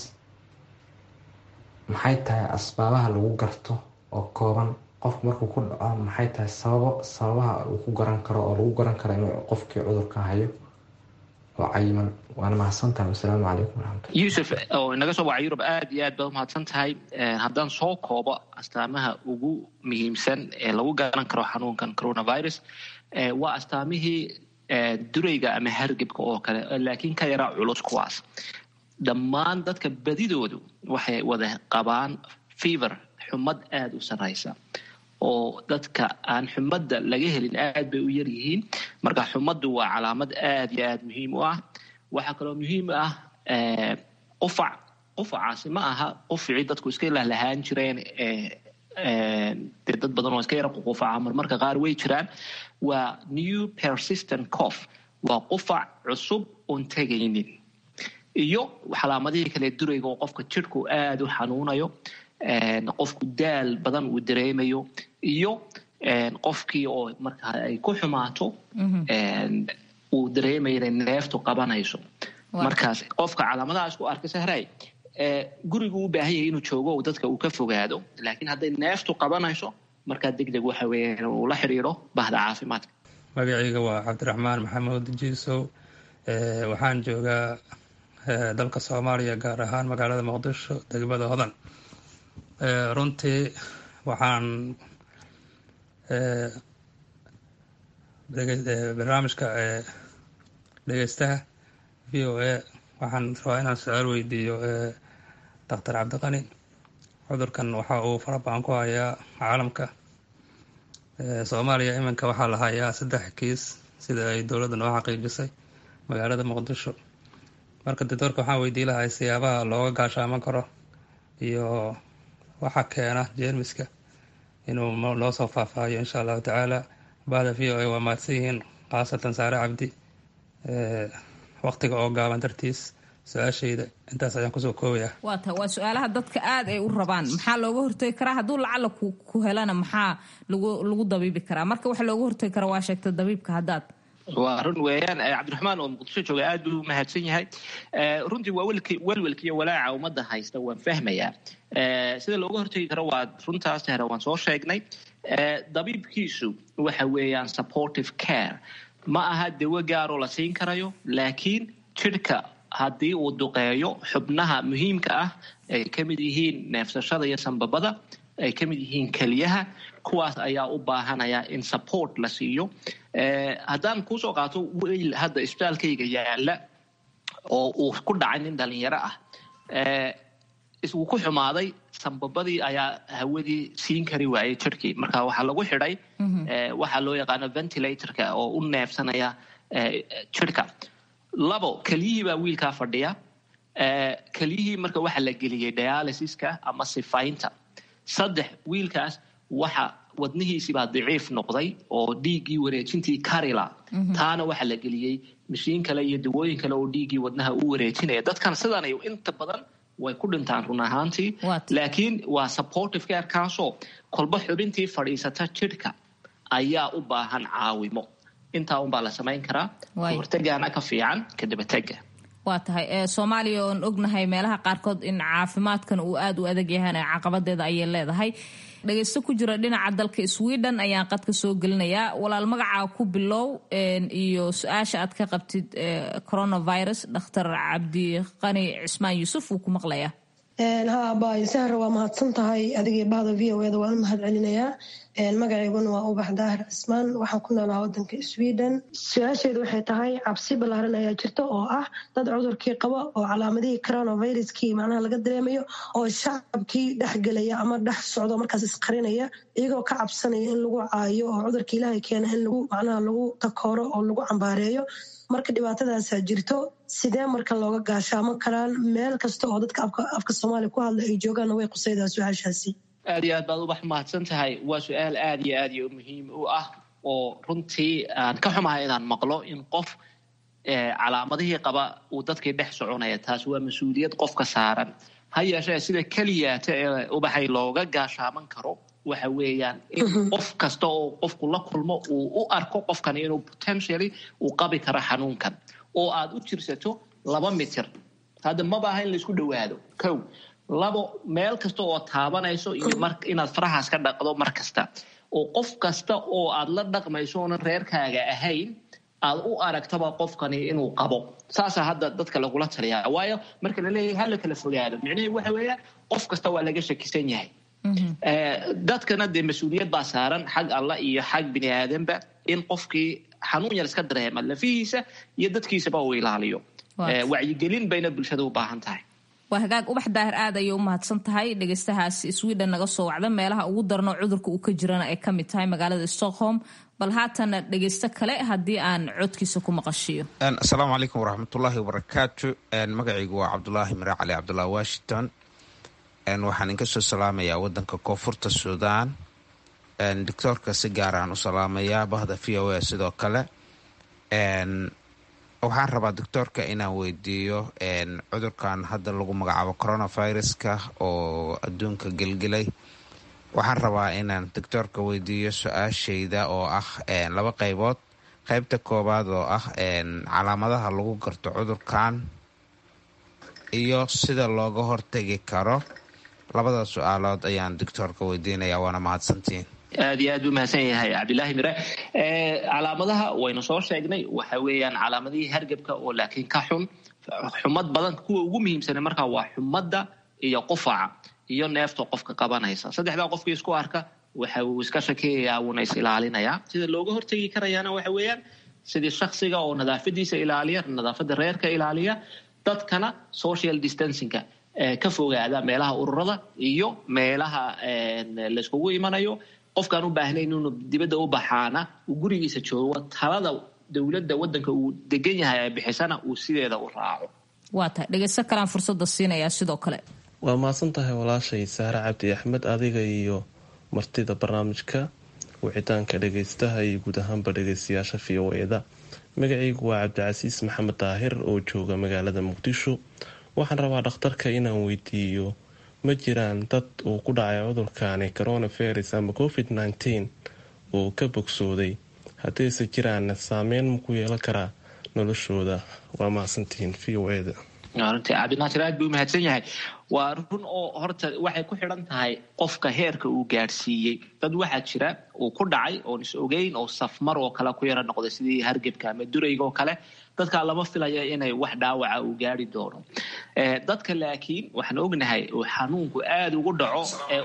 maxay tahay asbaabaha lagu garto oo kooban qofku markuu ku dhaco maxay tahay sababo sababaha uu ku garan karo oo lagu garan karo inuu qofkii cudurka hayo oo cayiman waana mahadsantahay wasalaamu calaykum waraxmatullah yuusuf oo inaga soo waca yurub aada iyo aad baad umahadsan tahay haddaan soo koobo astaamaha ugu muhiimsan ee lagu garan karo xanuunkan coronavirus waa astaamihii durayga ama hargebka oo kale laakiin ka yaraa culus kuwaas dhammaan dadka badidoodu waxay wada qabaan fever xumad aada u sarraysa oo dadka aan xumadda laga helin aad bay u yar yihiin marka xumaddu waa calaamad aada iyo aada muhiim u ah waxaa kaloo muhiim ah qufac qufacaasi ma aha quficii dadku iska lahlahaan jireen dee dad badan oo iska yara qufaca marmarka qaar way jiraan waa new persistent cof waa qufac cusub oon tegaynin iyo calaamadihii kale durayga oo qofka jidhku aada u xanuunayo qofku daal badan uu dareemayo iyo qofkii oo marka ay ku xumaato uu dareemayo inay neeftu qabanayso markaas qofka calaamadahaas ku arkay sahray gurigu u baahan yahay inuu joogo oo dadka uu ka fogaado laakiin hadday neeftu qabanayso markaa deg deg waxa weeyaan uu la xidhiidho bahda caafimaadka magacayga waa cabdiraxmaan maxamuud jiisow waxaan joogaa dalka soomaaliya gaar ahaan magaalada muqdisho degmada hodan runtii waxaan barnaamijka dhegeystaha v o a waxaan rabaa inaan su-aal weydiiyo doctor cabdiqani cudurkan waxa uu farabadan ku hayaa caalamka soomaaliya iminka waxaa la hayaa saddex kiis sida ay dowladda noo xaqiijisay magaalada muqdisho marka doctoorka waxaan weydii lahay siyaabaha looga gaashaaman karo iyo waxa keena jeermiska inuu noo soo faahfaahiyo insha allahu tacaala bahda v o a waa mahadsan yihiin khaasatan saare cabdi waqtiga oo gaaban dartiis su-aashayda intaas ayaan kusoo koobaya waa tahay waa su-aalaha dadka aada ay u rabaan maxaa looga hortegi karaa hadduu lacala ku helana maxaa lagu lagu dabiibi karaa marka waxa looga hortegi karaa waa sheegta dabiibka haddaad waa run weeyaan cabdiraxmaan oo muqdisho jooga aad buu mahadsan yahay runtii waa welwelka iyo walaaca ummadda haysta waan fahmayaa sida looga hortegi karo waa runtaas hore waan soo sheegnay dabiibkiisu waxa weeyaan supportive care ma aha dawo gaaroo la siin karayo laakiin jidhka haddii uu duqeeyo xubnaha muhiimka ah ay ka mid yihiin neefsashada iyo sanbabada ay ka mid yihiin keliyaha kuwaas ayaa u baahanaya in support la siiyo haddaan kuusoo qaato weyl hadda isbitaalkayga yaala oo uu ku dhacay nin dhalinyaro ah wuu ku xumaaday sanbabadii ayaa hawadii siin kari waayay jirhkii marka waxaa lagu xidhay waxaa loo yaqaano ventilatorka oo u neefsanaya jirhka labo keliyihii baa wiilkaa fadhiya keliyihii marka waxaa la geliyey dialysiska ama sifaynta saddex wiilkaas waxa wadnihiisibaa daciif noqday oo dhiiggii wareejintii karila taana waxaa la geliyey mashiin kale iyo dawooyin kale oo dhiiggii wadnaha u wareejinaya dadkan sidan inta badan way ku dhintaan run ahaantii laakiin waa supportive care kaasoo kolba xubintii fadhiisata jidhka ayaa u baahan caawimo intaa unbaa la samayn karaa hortagaana ka fiican kadabatega waa tahay soomaaliya oon ognahay meelaha qaarkood in caafimaadkan uu aada u adag yahan caqabadeeda ayay leedahay dhagaysto ku jira dhinaca dalka sweden ayaan qadka soo gelinayaa walaal magacaa ku bilow iyo su-aasha aad ka qabtid coronavirus dhakhtar cabdiqani cismaan yuusuf wuu ku maqlayaa ha baysahra waa mahadsan tahay adigii bahda v o eda waan u mahad celinayaa magacayguna waa ubax daahir cismaan waxaan ku noolaa wadanka sweden su-aasheedu waxay tahay cabsi ballaaran ayaa jirta oo ah dad cudurkii qaba oo calaamadihii coronaviruskii macnaha laga dareemayo oo shacabkii dhexgelaya ama dhex socdo markaas isqarinaya iyagoo ka cabsanaya in lagu caayo oo cudurka ilaahay keena in lagu macnaha lagu takooro oo lagu cambaareeyo marka dhibaatadaasaa jirto sidee marka looga gaashaaman karaan meel kasta oo dadka afka soomaaliya ku hadla ay joogaanna way qusaydaa su-aashaasi aad iyo aad baad ubax mahadsan tahay waa su-aal aad iyo aad iyo muhiim u ah oo runtii aan ka xumahay inaan maqlo in qof calaamadihii qaba uu dadkii dhex soconaya taas waa mas-uuliyad qofka saaran ha yeeshee sida keliyaata ee ubaxay looga gaashaaman karo waxa weeyaan in qof kasta oo qofku la kulmo uu u arko qofkani inuu potentially uu qabi karo xanuunkan oo aad u jirsato laba mitir hadda maba aha in laisku dhowaado kow labo meel kasta oo taabanayso iyo inaad farahaas ka dhaqdo mar kasta oo qof kasta oo aad la dhaqmayso oonan reerkaaga ahayn aad u aragtaba qofkani inuu qabo saasaa hadda dadka lagula taliyaa waayo marka la leeyahay hala kala fogaado micnahii waxa weeyaan qof kasta waa laga shakisan yahay dadkana dee mas-uuliyad baa saaran xag allah iyo xag bini aadanba in qofkii xanuun yar iska dareema lafihiisa iyo dadkiisaba uu ilaaliyo wacyigelin bayna bulshada u baahan tahay waa hagaag ubax daahir aad ayay u mahadsan tahay dhegaystahaas sweden naga soo wacda meelaha ugu darno cudurka uu ka jirana ay ka mid tahay magaalada stockholm bal haatana dhegaysto kale haddii aan codkiisa ku maqashiyo asalaamu calaykum waraxmatullaahi wabarakaatu magacaygu waa cabdulaahi mare cali cabdullah washington waxaan inka soo salaamayaa wadanka koonfurta suudaan doctoorka si gaaraan u salaamayaa bahda v o a sidoo kale waxaan rabaa doctoorka inaan weydiiyo cudurkan hadda lagu magacaabo coronaviruska oo adduunka gelgelay waxaan rabaa inaan doctoorka weydiiyo su-aashayda oo ah laba qeybood qeybta koowaad oo ah calaamadaha lagu garto cudurkan iyo sida looga hortegi karo labada su-aalood ayaan doctoorka weydiinaya waana mahadsantiin aad iyo aad buu mahadsan yahay cabdilaahi mire calaamadaha waynu soo sheegnay waxa weeyaan calaamadihii hargebka oo laakiin ka xun xumad badan kuwa ugu muhiimsana markaa waa xumadda iyo qufaca iyo neefta qofka qabanaysa saddexdaa qofkii isku arka waxa uu iska shakeeyayaa wuuna is ilaalinayaa sida looga hortegi karayaana waxa weeyaan sidii shaksiga oo nadaafadiisa ilaaliya nadaafada reerka ilaaliya dadkana social distancingka ka fogaada meelaha ururada iyo meelaha layskugu imanayo qofkaan u baahnayn inuu dibadda u baxaana uu gurigiisa joogo talada dowladda wadanka uu degan yahay ay bixisana uu sideeda u raaco waa tahay dhegeysto kalaan fursada siinayaa sidoo kale waa mahadsan tahay walaashay saare cabdi axmed adiga iyo martida barnaamijka wicitaanka dhegeystaha iyo guud ahaanba dhegeystayaasha v o eda magacaygu waa cabdicasiis maxamed daahir oo jooga magaalada muqdisho waxaan rabaa dhakhtarka inaan weydiiyo ma jiraan dad uu ku dhacay cudurkani coronavirus ama covid nteen oo ka bogsooday haddiise jiraanna saameyn ma ku yeelan karaa noloshooda waa mahadsantihiin v o eda runtii cabdinaasir aad buu umahadsan yahay waa run oo horta waxay ku xidhan tahay qofka heerka uu gaadhsiiyey dad waxaa jira uu ku dhacay oon is ogeyn oo safmar oo kale ku yara noqday sidii hargebka ama durayga oo kale dadkaa lama filaya inay wax dhaawaca uu gaari doono dadka laakiin waxaan ognahay uu xanuunku aada ugu dhaco ee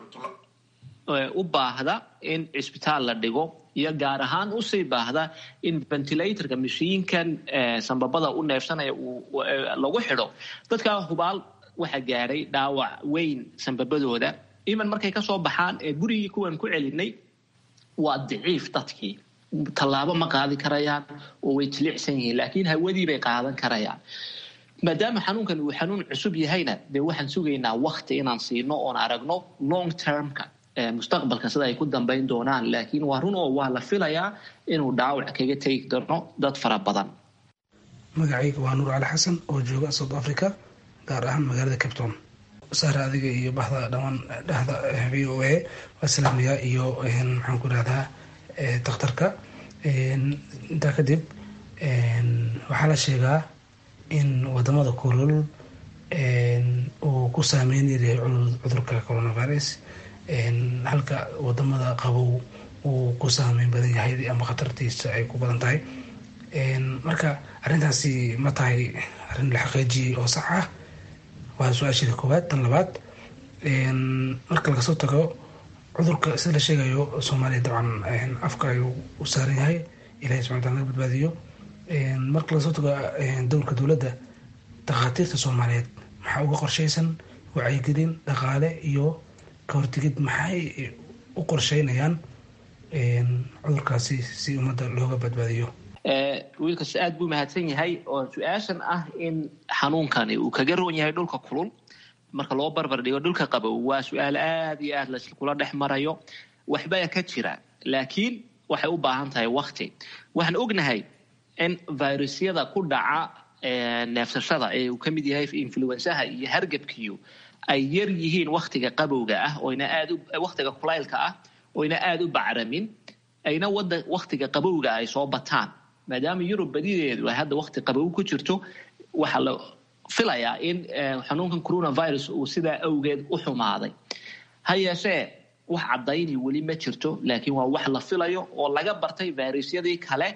u baahda in cisbitaal la dhigo iyo gaar ahaan usii baahda in ventilatorka mashiinkan sambabada u neefsanaya lagu xidho dadkaa hubaal waxa gaadhay dhaawac weyn sambabadooda iman markay kasoo baxaan ee gurigii kuwan ku celinay waa daciif dadkii tallaabo ma qaadi karayaan oo way jilicsan yihiin laakiin hawadii bay qaadan karayaan maadaama xanuunkan uu xanuun cusub yahayna dee waxaan sugaynaa wakti inaan siino oon aragno long termka mustaqbalka sida ay ku dambayn doonaan laakiin waa run oo waa la filayaa inuu dhaawac kaga tegi doono dad fara badan magacayga waa nuur cali xasan oo jooga south africa gaar ahaan magaalada capton saare adiga iyo baxda dhamaan dhexda v o a waa salaamayaa iyo maxaan ku rahdaa dakhtarka intaa kadib waxaa la sheegaa in wadamada kulol uu ku saameyn yahay cudurka coronavirus halka wadamada qabow uu ku saameyn badan yahay ama khatartiisa ay ku badan tahay marka arrintaasi ma tahay arrin la xaqiijiyey oo sax ah waa su-aasheeda koowaad tan labaad marka laga soo tago cudurka sida la sheegayo soomaaliya dabcan afka ayuu u saaran yahay ilahay subxana wataala naga badbaadiyo marka laga soo tago dowlka dowladda dakhaatiirta soomaaliyeed maxaa uga qorshaysan wacyigelin dhaqaale iyo ka hortegid maxay u qorsheynayaan cudurkaasi si ummadda looga badbaadiyo wiilkaas aad buu mahadsan yahay oo su-aashan ah in xanuunkani uu kaga roon yahay dhulka kulul marka loo barbar dhigo dhulka qabow waa su-aal aada iyo aad laskula dhex marayo waxbaa ka jira laakiin waxay u baahan tahay wakti waxaan ognahay in virusyada ku dhaca neefsashada ee uu ka mid yahay influensaha iyo hargebkiyu ay yar yihiin waktiga qabowga ah oyna aad waktiga kulaylka ah oyna aada u bacramin ayna wada waktiga qabowga ay soo bataan maadaama yurub badideedu ay hadda wakti qabow ku jirto waxaa la filayaa in xanuunkan coronavirus uu sidaa awgeed u xumaaday ha yeeshee wax cadayni weli ma jirto laakiin waa wax la filayo oo laga bartay virusyadii kale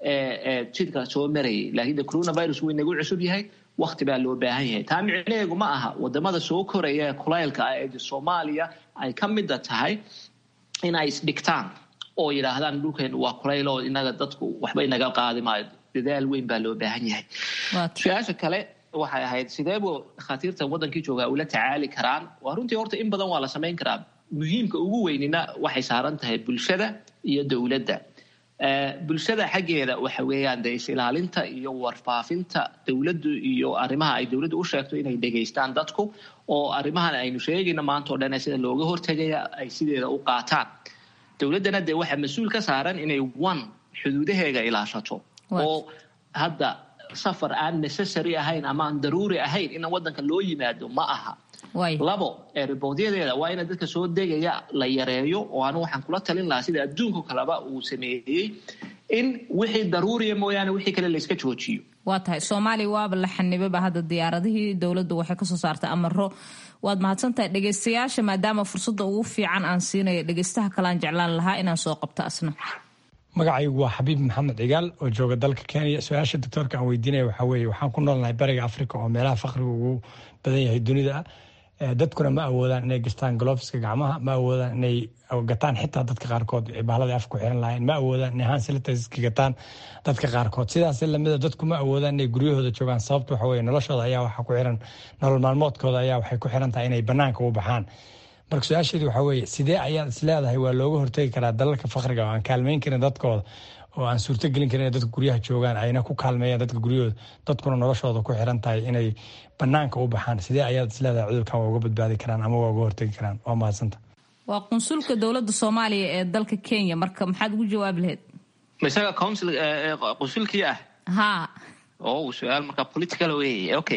ee jidhka soo marayay laakiin de coronavirus wuu inagu cusub yahay wakti baa loo baahan yahay taa micneheegu ma aha wadamada soo koraya ee kulaylka ah ee soomaaliya ay ka mida tahay in ay isdhigtaan oo yidhaahdaan dhulkeenu waa kulayl oo inaga dadku waxba inaga qaadi maayo dadaal weyn baa loo baahan yahay su-aasha kale waxay ahayd sideebuu dhakhaatiirta wadankii joogaa ula tacaali karaan waa runtii horta in badan waa la samayn karaa muhiimka ugu weynina waxay saaran tahay bulshada iyo dowladda bulshada xaggeeda waxa weeyaan de is-ilaalinta iyo warfaafinta dowladdu iyo arrimaha ay dowladdu u sheegto inay dhegaystaan dadku oo arrimahan aynu sheegayna maanta o dhan sida looga hortegaya ay sideeda u qaataan dowladdana dee waxaa mas-uul ka saaran inay one xuduudaheega ilaashato oo hadda safar aan necessary ahayn ama aan daruuri ahayn in wadanka loo yimaado ma aha labo erebodyadeeda waa ina dadka soo degaya la yareeyo oo anu waxaan kula talin lahaa sida adduunka kaleba uu sameeyey in wixii daruuriya mooyaane wixii kale layska joojiyo waa tahay soomaaliya waaba la xanibaba hadda diyaaradihii dowladdu waxay kasoo saartay amaro waad mahadsantahay dhegeystayaasha maadaama fursadda ugu fiican aan siinayo dhegeystaha kalean jeclaan lahaa inaan soo qabto asna magacaygu waa xabiib maxamed cigaal oo jooga dalka kenya su-aasha doctoorka aan weydiinaya waxaa weeye waxaan ku noolnahay bariga africa oo meelaha faqriga ugu badan yahay dunida dadkuna ma awoodaan inay gastaan gloveska gacmaha ma awoodaan inay gataan xitaa dadka qaarkood bahladii afku xiran lahayn ma awoodaan inay hansilitaska gataan dadka qaarkood sidaas lamida dadku ma awoodaan inay guryahooda joogaan sababta waxa weye noloshooda ayaa waxa ku xiran nolol maalmoodkooda ayaa waxay ku xiran tahay inay banaanka u baxaan marka su-aasheedu waxaa weeye sidee ayaad is leedahay waa looga hortegi karaa dalalka fakriga oo aan kaalmeyn karin dadkooda oo aan suurtogelin karin inay dadka guryaha joogaan ayna ku kaalmeeyaan dadka guryahooda dadkuna noloshooda ku xiran tahay inay banaanka u baxaan sidee ayaad is leedahay cudurkan waa uga badbaadi karaan ama waa uga hortegi karaan waa mahadsanta waa qunsulka dowladda soomaaliya ee dalka kenya marka maxaad ugu jawaabi lahayd isaga council qunsulkii ah ha oh su-aal marka political wey okay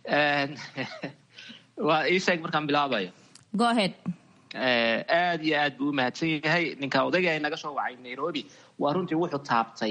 waa ii sheeg markaan bilaabayo go ahead aad iyo aad buu u mahadsan yahay ninka odayga ay naga soo wacay nairobi waa runtii wuxuu taabtay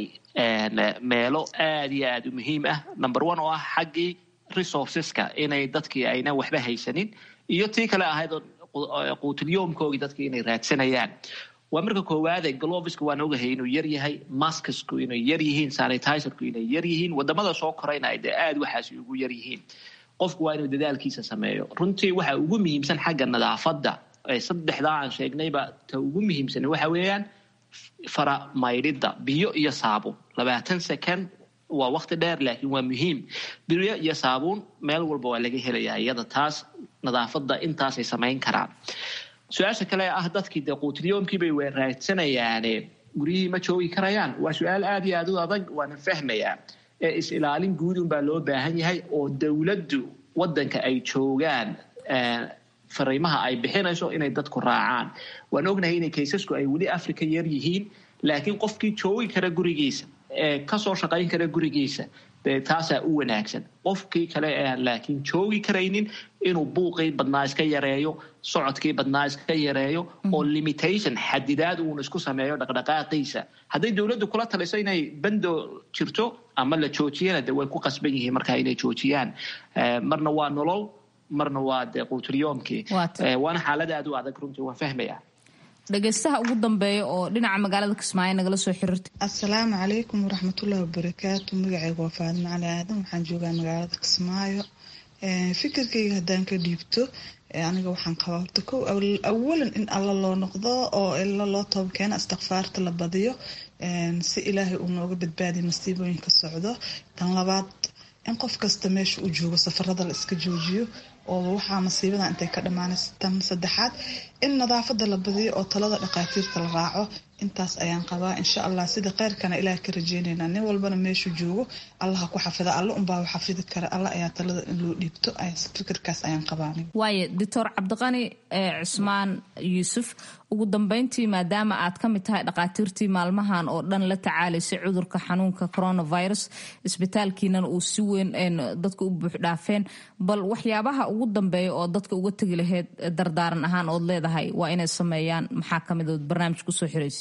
meelo aad iyo aad u muhiim ah number one oo ah xaggii resourceska inay dadkii ayna waxba haysanin iyo tii kale ahayd quutilyoomkoogii dadkii inay raadsanayaan waa marka koowaade glovisku waan ogahay inuu yar yahay maskasku inay yar yihiin sanitizerku inay yar yihiin wadamada soo korayna ay dee aad waxaasi ugu yar yihiin qofku waa inuu dadaalkiisa sameeyo runtii waxa ugu muhiimsan xagga nadaafadda saddexdaa aan sheegnayba ta ugu muhiimsan waxa weeyaan fara maydhidda biyo iyo saabuun labaatan second waa waqti dheer laakiin waa muhiim biyo iyo saabuun meel walba waa laga helayaa iyada taas nadaafadda intaasay samayn karaan su-aasha kale ah dadkii dee quutilyoomkiibay weeraadsanayaane guryihii ma joogi karayaan waa su-aal aad iyo aad u adag waana fahmayaa ee is-ilaalin guudun baa loo baahan yahay oo dowladdu wadanka ay joogaan fariimaha ay bixinayso inay dadku raacaan waan ognahay inay kaysasku ay weli africa yar yihiin laakiin qofkii joogi kara gurigiisa ee kasoo shaqayn kara gurigiisa dee taasaa u wanaagsan qofkii kale ee aan laakiin joogi karaynin inuu buuqii badnaa iska yareeyo socodkii badnaa iska yareeyo oo limitation xadidaad uun isku sameeyo dhaqdhaqaaqiisa hadday dowladdu kula taliso inay bando jirto ama la joojiyana de way ku qasban yihiin markaa inay joojiyaan marna waa nolol marna waa dee quutilyoomkii waana xaalad aad u adag runtii waan fahmayaa dhegaystaha ugu dambeeya oo dhinaca magaalada kismaayo nagala soo xiriirtay assalaamu calaykum waraxmatullahi wabarakaatu magacayga waa faadimo cali aadan waxaan joogaa magaalada kismaayo fikirkayga haddaan ka dhiibto aniga waxaan qabaa horta kow awalan in alla loo noqdo oo ila loo toobkeeno istikfaarta la badiyo si ilaahay uu nooga badbaadiya masiibooyinka socdo tan labaad in qof kasta meesha uu joogo safarada la iska joojiyo oo waxaa masiibada intay ka dhammaanaysa tan saddexaad in nadaafada la badiyo oo talada dhaqaatiirta la raaco intaas ayaan qabaa insha allah sida kheyrkana ilaah ka rajeynaynaa nin walbana meeshuu joogo allaha ku xafida alla unbaa xafidi kara alla ayaa talada in loo dhiibto fikirkaas ayaan qabaa waaye doctor cabdiqani cismaan yuusuf ugu dambeyntii maadaama aad ka mid tahay dhaqaatiirtii maalmahan oo dhan la tacaalaysay cudurka xanuunka coronavirus isbitaalkiinana uu si weyn dadka u buuxdhaafeen bal waxyaabaha ugu dambeeya oo dadka uga tegi lahayd dardaaran ahaan ood leedahay waa inay sameeyaan maxaa kamid ood barnaamij kusoo xiraysa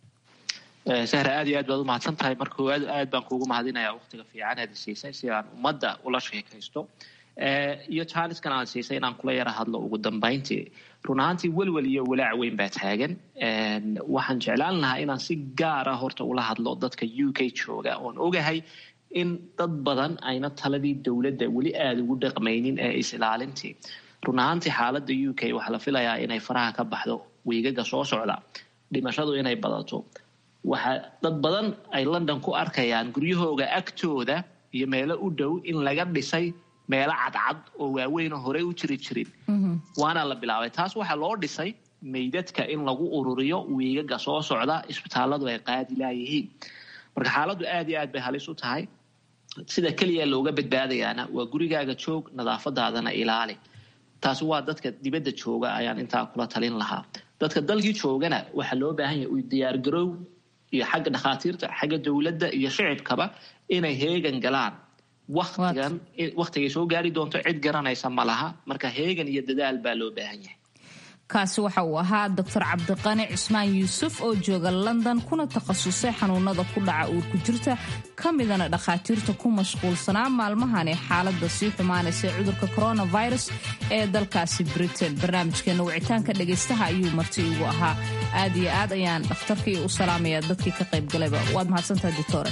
sahra aad iyo aad baad umahadsan tahay marka koowaad aad baan kuugu mahadinaya waqtiga fiican aad siisay si aan ummadda ula sheekaysto iyo jaaniskan aan siisay inaan kula yara hadlo ugu dambayntii run ahaantii welwel iyo walaac weyn baa taagan waxaan jeclaan lahaa inaan si gaara horta ula hadlo dadka u k jooga oon ogahay in dad badan ayna taladii dowladda weli aada ugu dhaqmaynin ee is-ilaalintii run ahaantii xaaladda u k waxaa la filayaa inay faraha ka baxdo wiigaga soo socda dhimashadu inay badato waxaa dad badan ay london ku arkayaan guryahooga agtooda iyo meelo u dhow in laga dhisay meelo cadcad oo waaweynoo horey u jiri jirin waana la bilaabay taas waxaa loo dhisay meydadka in lagu ururiyo wiigaga soo socda isbitaaladu ay qaadi laayihiin marka xaaladdu aad iyo aad bay halis u tahay sida keliya looga badbaadayaana waa gurigaaga joog nadaafadaadana ilaali taasi waa dadka dibadda jooga ayaan intaa kula talin lahaa dadka dalkii joogana waxaa loo baahan yahay diyaargaroow iyo xagga dhakhaatiirta xagga dowladda iyo shicibkaba inay heegan galaan watigan waktigay soo gaari doonto cid garanaysa ma laha marka heegan iyo dadaal baa loo baahan yahay kaasi waxa uu ahaa doctor cabdiqani cismaan yuusuf oo jooga london kuna takhasusay xanuunada ku dhaca uurku jirta ka midana dhakhaatiirta ku mashquulsanaa maalmahan ee xaaladda sii xumaanaysa cudurka coronavirus ee dalkaasi britain barnaamijkeena wicitaanka dhegaystaha ayuu marti igu ahaa aad iyo aad ayaan dhakhtarkii u salaamaya dadkii ka qaybgalayba waad mahadsantahay doctore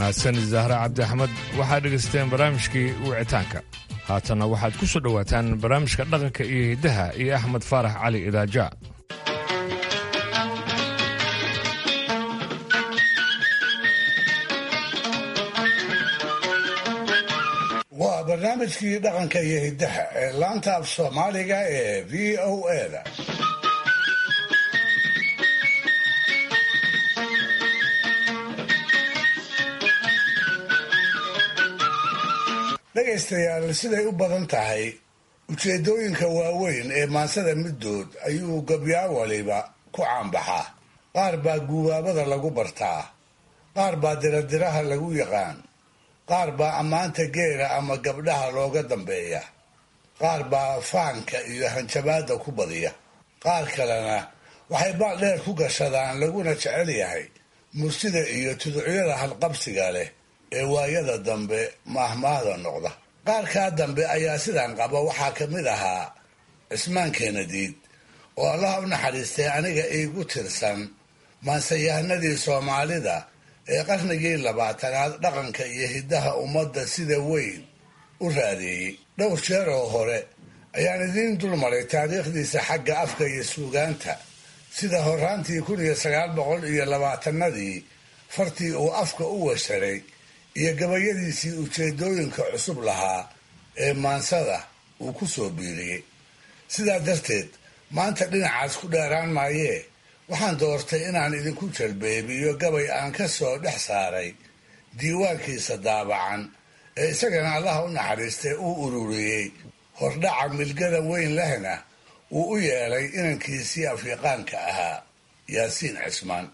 mahadsan zahra cabdi axmed waxaad dhegaysteen barnaamijkii wicitaanka haatanna waxaad ku soo dhowaataan barnaamijka dhaqanka iyo hiddaha iyo axmed faarax cali idaaja waa barnaamijkii dhaqanka iyo hiddaha ee laanta af soomaaliga ee v o eda dhegaystayaal siday u badan tahay ujeeddooyinka waaweyn ee maansada middood ayuu gabyaa waliba ku caanbaxaa qaar baa guubaabada lagu bartaa qaar baa diradiraha lagu yaqaan qaar baa ammaanta geela ama gabdhaha looga dambeeya qaar baa faanka iyo hanjabaadda ku badiya qaar kalena waxay baal dheer ku gashadaan laguna jecel yahay mursida iyo tuducyada halqabsiga leh ee waayada dambe maahmaahda noqda qaarkaa dambe ayaa sidan qaba waxaa ka mid ahaa cismaan keenadiid oo allaha u naxariistay aniga iigu tirsan maansayahanadii soomaalida ee qarnigii labaatanaad dhaqanka iyo hiddaha ummadda sida weyn u raadeeyey dhowr jeer oo hore ayaan idiin dulmaray taariikhdiisa xagga afka iyo suugaanta sida horaantii kun iyo sagaal boqol iyo labaatanadii fartii uu afka u washaray iyo gabayadiisii ujeedooyinka cusub lahaa ee maansada uu ku soo biiriyey sidaa darteed maanta dhinacaas ku dheeraan maayee waxaan doortay inaan idinku jalbeebiyo gabay aan ka soo dhex saaray diiwaankiisa daabacan ee isagana allaha u naxariistay uu ururiyey hordhaca milgada weyn lehna uu u yeelay inankiisii afyaqaanka ahaa yaasiin cismaan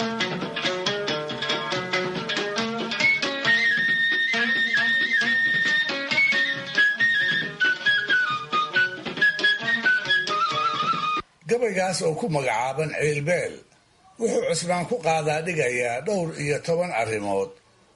gabaygaas oo ku magacaaban ciilbeel wuxuu cusmaan ku qaadaa dhigayaa dhowr iyo toban arrimood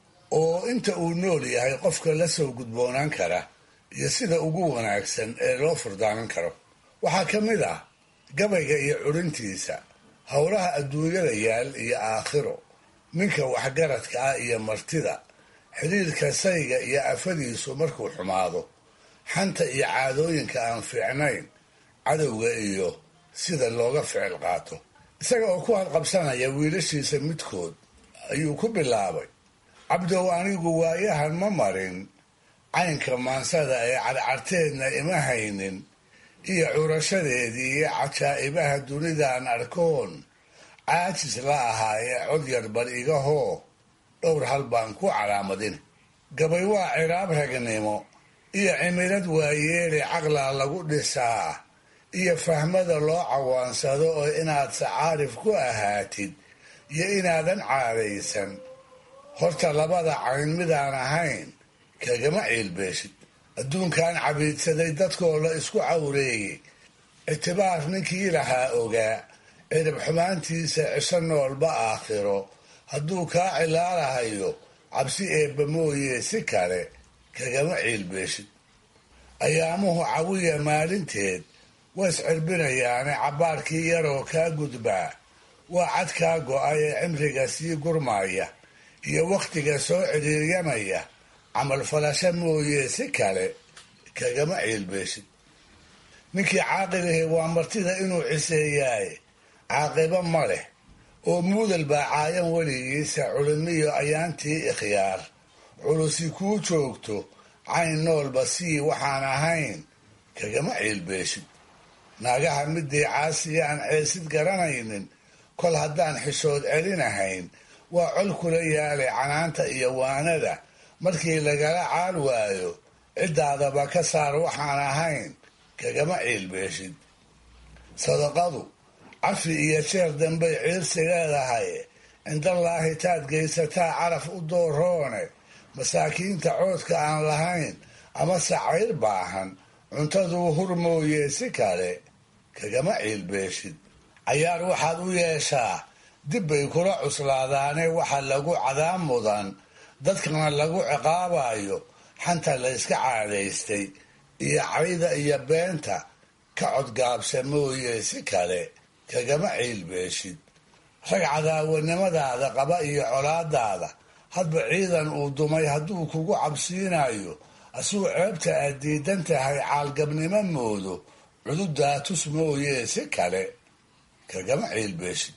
oo inta uu nool yahay qofka la soo gudboonaan kara iyo sida ugu wanaagsan ee loo furdaamin karo waxaa ka mid ah gabayga iyo curintiisa howlaha adduunyada yaal iyo aakhiro ninka waxgaradka ah iyo martida xidhiirka sayga iyo afadiisu markuu xumaado xanta iyo caadooyinka aan fiicnayn cadowga iyo sida looga ficil qaato isaga oo ku halqabsanaya wiilashiisa midkood ayuu ku bilaabay cabdow anigu waayahan ma marin caynka maansada ee cadcarteedna ima haynin iyo curashadeedii iyo cajaa'ibaha dunidaan arkoon caajis la ahaa ee cod yar bal iga hoo dhowr hal baan ku calaamadin gabay waa ciraab ragnimo iyo cimilad waayeele caqlaa lagu dhisaa iyo fahmada loo cawaansado oo inaad sacaarif ku ahaatid iyo inaadan caadaysan horta labada cayn midaan ahayn kagama ciilbeeshid adduunkan cabiidsaday dadkoo la isku cawreeyey ictibaar ninkii lahaa ogaa cirib xumaantiisa cisho noolba aakhiro hadduu kaa cilaalahayo cabsi eebba mooye si kale kagama ciilbeeshid ayaamuhu cawiya maalinteed waa iscirbinayaane cabbaarkii yaroo kaa gudbaa waa cad kaa go-ay ee cimriga sii gurmaya iyo wakhtiga soo cidhiiryamaya camal falasho mooye si kale kagama ciilbeeshid ninkii caaqilihi waa martida inuu ciseeyaaye caaqibo ma leh oo muudal baa caayan weligiisa culimiyo ayaantii ikhyaar culusi kuu joogto cayn noolba sii waxaan ahayn kagama ciilbeeshid naagaha midii caasiya aan ceesid garanaynin kol haddaan xishood celinahayn waa col kula yaalay canaanta iyo waanada markii lagala caal waayo ciddaadaba ka saar waxaan ahayn kagama ciilbeeshid sadaqadu cafi iyo jeer dambay ciirsi leedahay cindallaahi taad geysataa caraf u dooroone masaakiinta coodka aan lahayn ama sacayr baahan cuntaduu hur mooye si kale kagama ciilbeeshid cayaar waxaad u yeeshaa dib bay kula cuslaadaane waxa lagu cadaab mudan dadkana lagu ciqaabayo xanta la yska caadaystay iyo cayda iyo beenta ka codgaabsa mooye si kale kagama ciilbeeshid rag cadaawanimadaada qaba iyo colaadaada hadba ciidan uu dumay hadduu kugu cabsiinayo asuu ceebta aad diidan tahay caalgabnimo moodo cududaa tus mooyee si kale kagama ciilbeeshid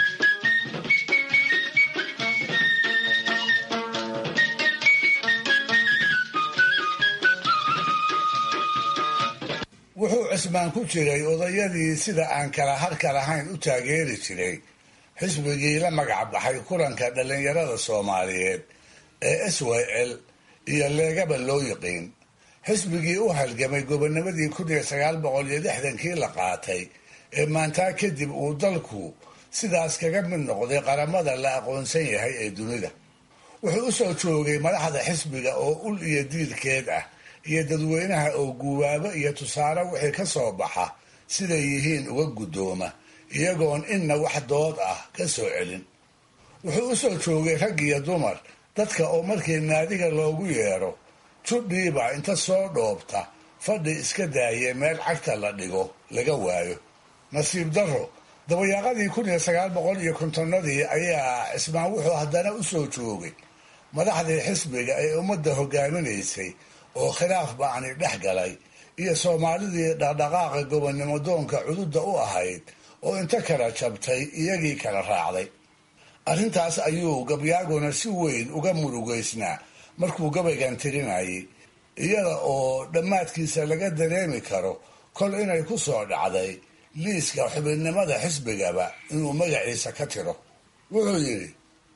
wuxuu cismaan ku jiray odayadii sida aan kala harka lahayn u taageeri jiray xisbigii la magac baxay kulanka dhallinyarada soomaaliyeed ee s y l iyo leegaba loo yiqiin xisbigii u halgamay gobonimadii kun iyo sagaal boqol iyo lixdankii la qaatay ee maantaa kadib uu dalku sidaas kaga mid noqday qaramada la aqoonsan yahay ee dunida wuxuu u soo joogay madaxda xisbiga oo ul iyo diirkeed ah iyo dadweynaha oo guubaabo iyo tusaale wixii ka soo baxa siday yihiin uga guddooma iyagoon inna wax dood ah ka soo celin wuxuu u soo joogay rag iyo dumar dadka oo markii naadiga loogu yeedho judhiiba inta soo dhoobta fadhi iska daaye meel cagta la dhigo laga waayo nasiib darro dabayaaqadii kun iyo sagaal boqol iyo kontonnadii ayaa cismaan wuxuu haddana u soo joogay madaxdii xisbiga ee ummadda hogaaminaysay oo khilaaf ba'ani dhex galay iyo soomaalidii dhaqdhaqaaqa gobonnimo doonka cududda u ahayd oo inta kala jabtay iyagii kala raacday arrintaas ayuu gabyaaguna si weyn uga murugaysnaa markuu gabaygan tirinayay iyada oo dhammaadkiisa laga dareemi karo kol inay ku soo dhacday liiska xubinnimada xisbigaba inuu magaciisa ka tiro wuxuu yidhi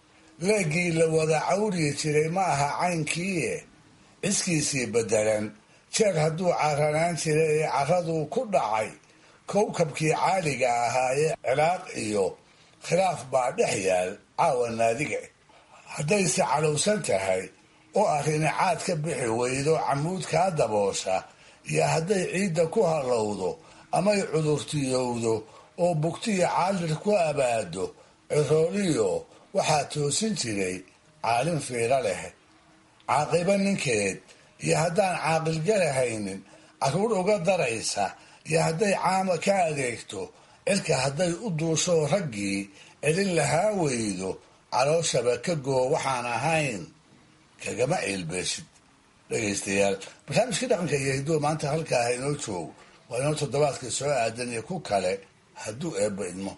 leegii la wada cawriyi jiray ma aha caynkiie ciskiisii beddelan jeer hadduu caranaan jiray ee carraduu ku dhacay kowkabkii caaliga ahaa ee ciraaq iyo khilaaf baa dhex yaal caawa naadiga haddayse calowsan tahay oo arrini caad ka bixi weydo camuud kaa daboosha iyo hadday ciidda ku hallowdo amay cudurtiyowdo oo bugtiya caalir ku abaado cirooliyo waxaa toosin jiray caalin fiiro leh caaqibo ninkeed iyo haddaan caaqilgalahaynin carruur uga daraysa iyo hadday caama ka adeegto cirka hadday u duusho raggii celin lahaa weydo calooshaba ka goo waxaan ahayn kagama ciilbeeshid dhegaystayaal barnaamijkii dhaqanka iyo hidduu maanta halkaaha inoo joogo waa inoo toddobaadka soo aadan iyo ku kale hadduu eebba idmo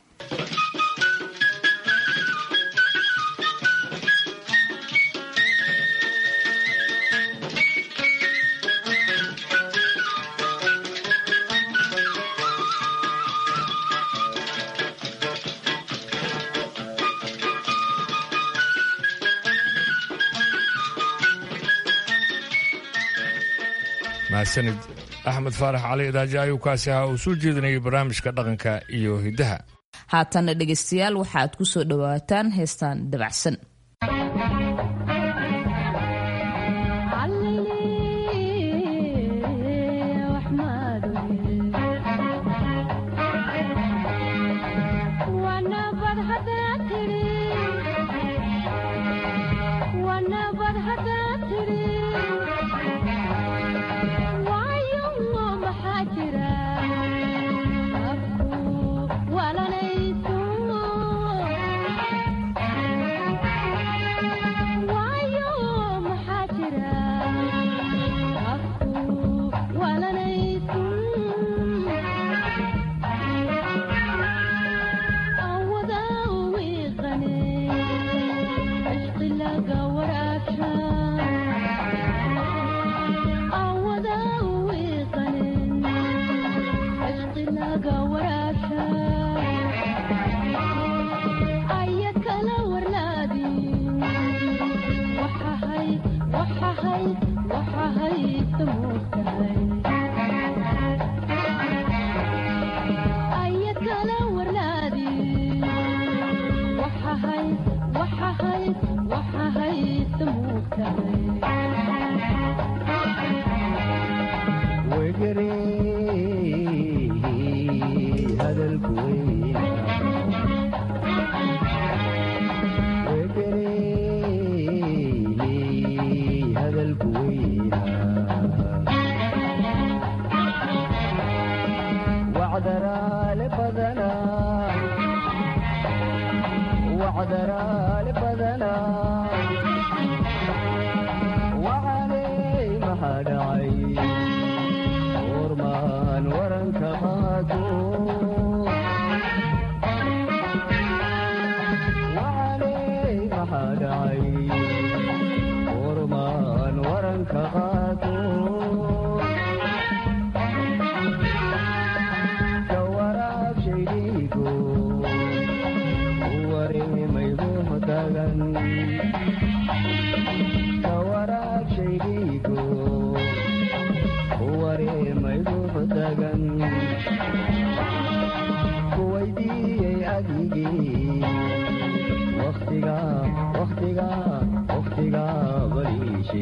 mahadsanid axmed faarax cali idaaji ayuu kaasi ahaa uu soo jeedinayay barnaamijka dhaqanka iyo hiddaha haatanna dhegaystayaal waxaaad ku soo dhowaataan heestaan dabacsan waranka qaado wacaney maxaa dhacay warmaan waranka qaado ka waraabshay dhiigo wareemaygu dagan ka waraabshay dhiigo wareemaygu dagan kuwaydiiyey adigii waktiga waktiga waktiga baliishe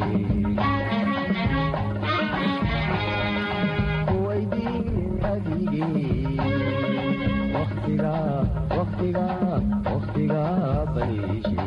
kuwaydiiyey adigii waktiga waktiga waktiga baliishe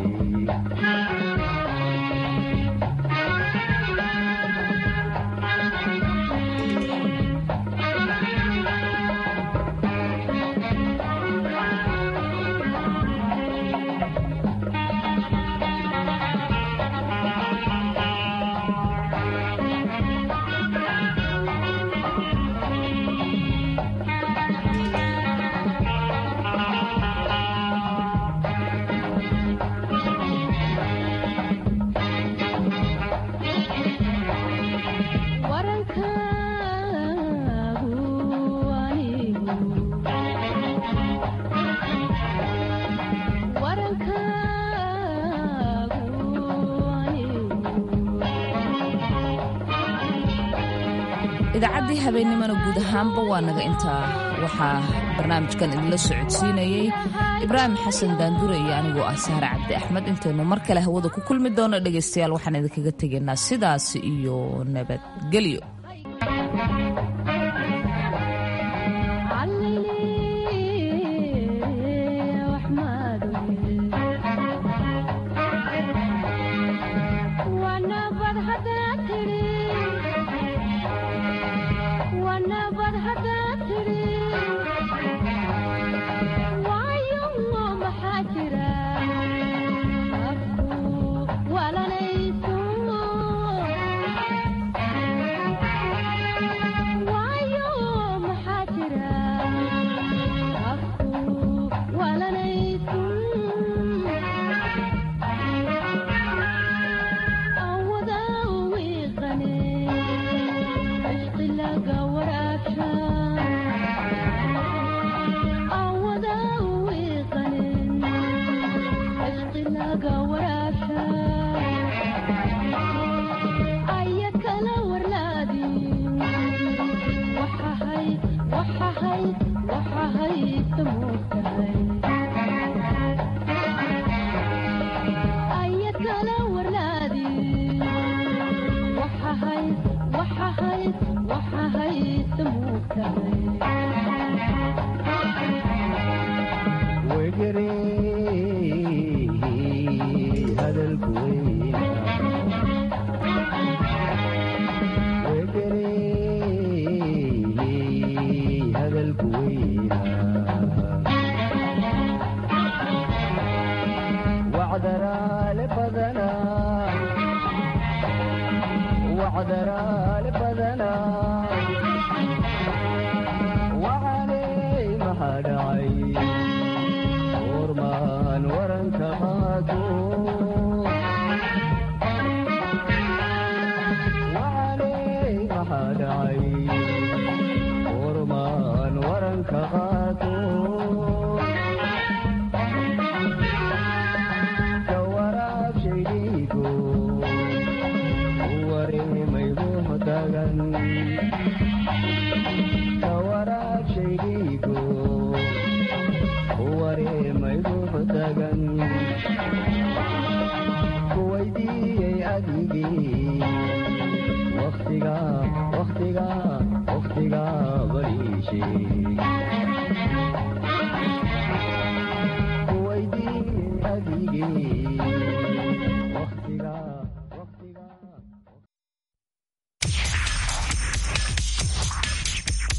idaacaddii habeennimona guud ahaanba waa naga intaa waxaa barnaamijkan idinla socodsiinayey ibraahim xasan daandure iyo anigoo ah sahre cabdi axmed intaynu mar kale hawada ku kulmi doono dhegaystayaal waxaan idinkaga tegaynaa sidaas iyo nabadgelyo waktiga waktiga waktiga bariishe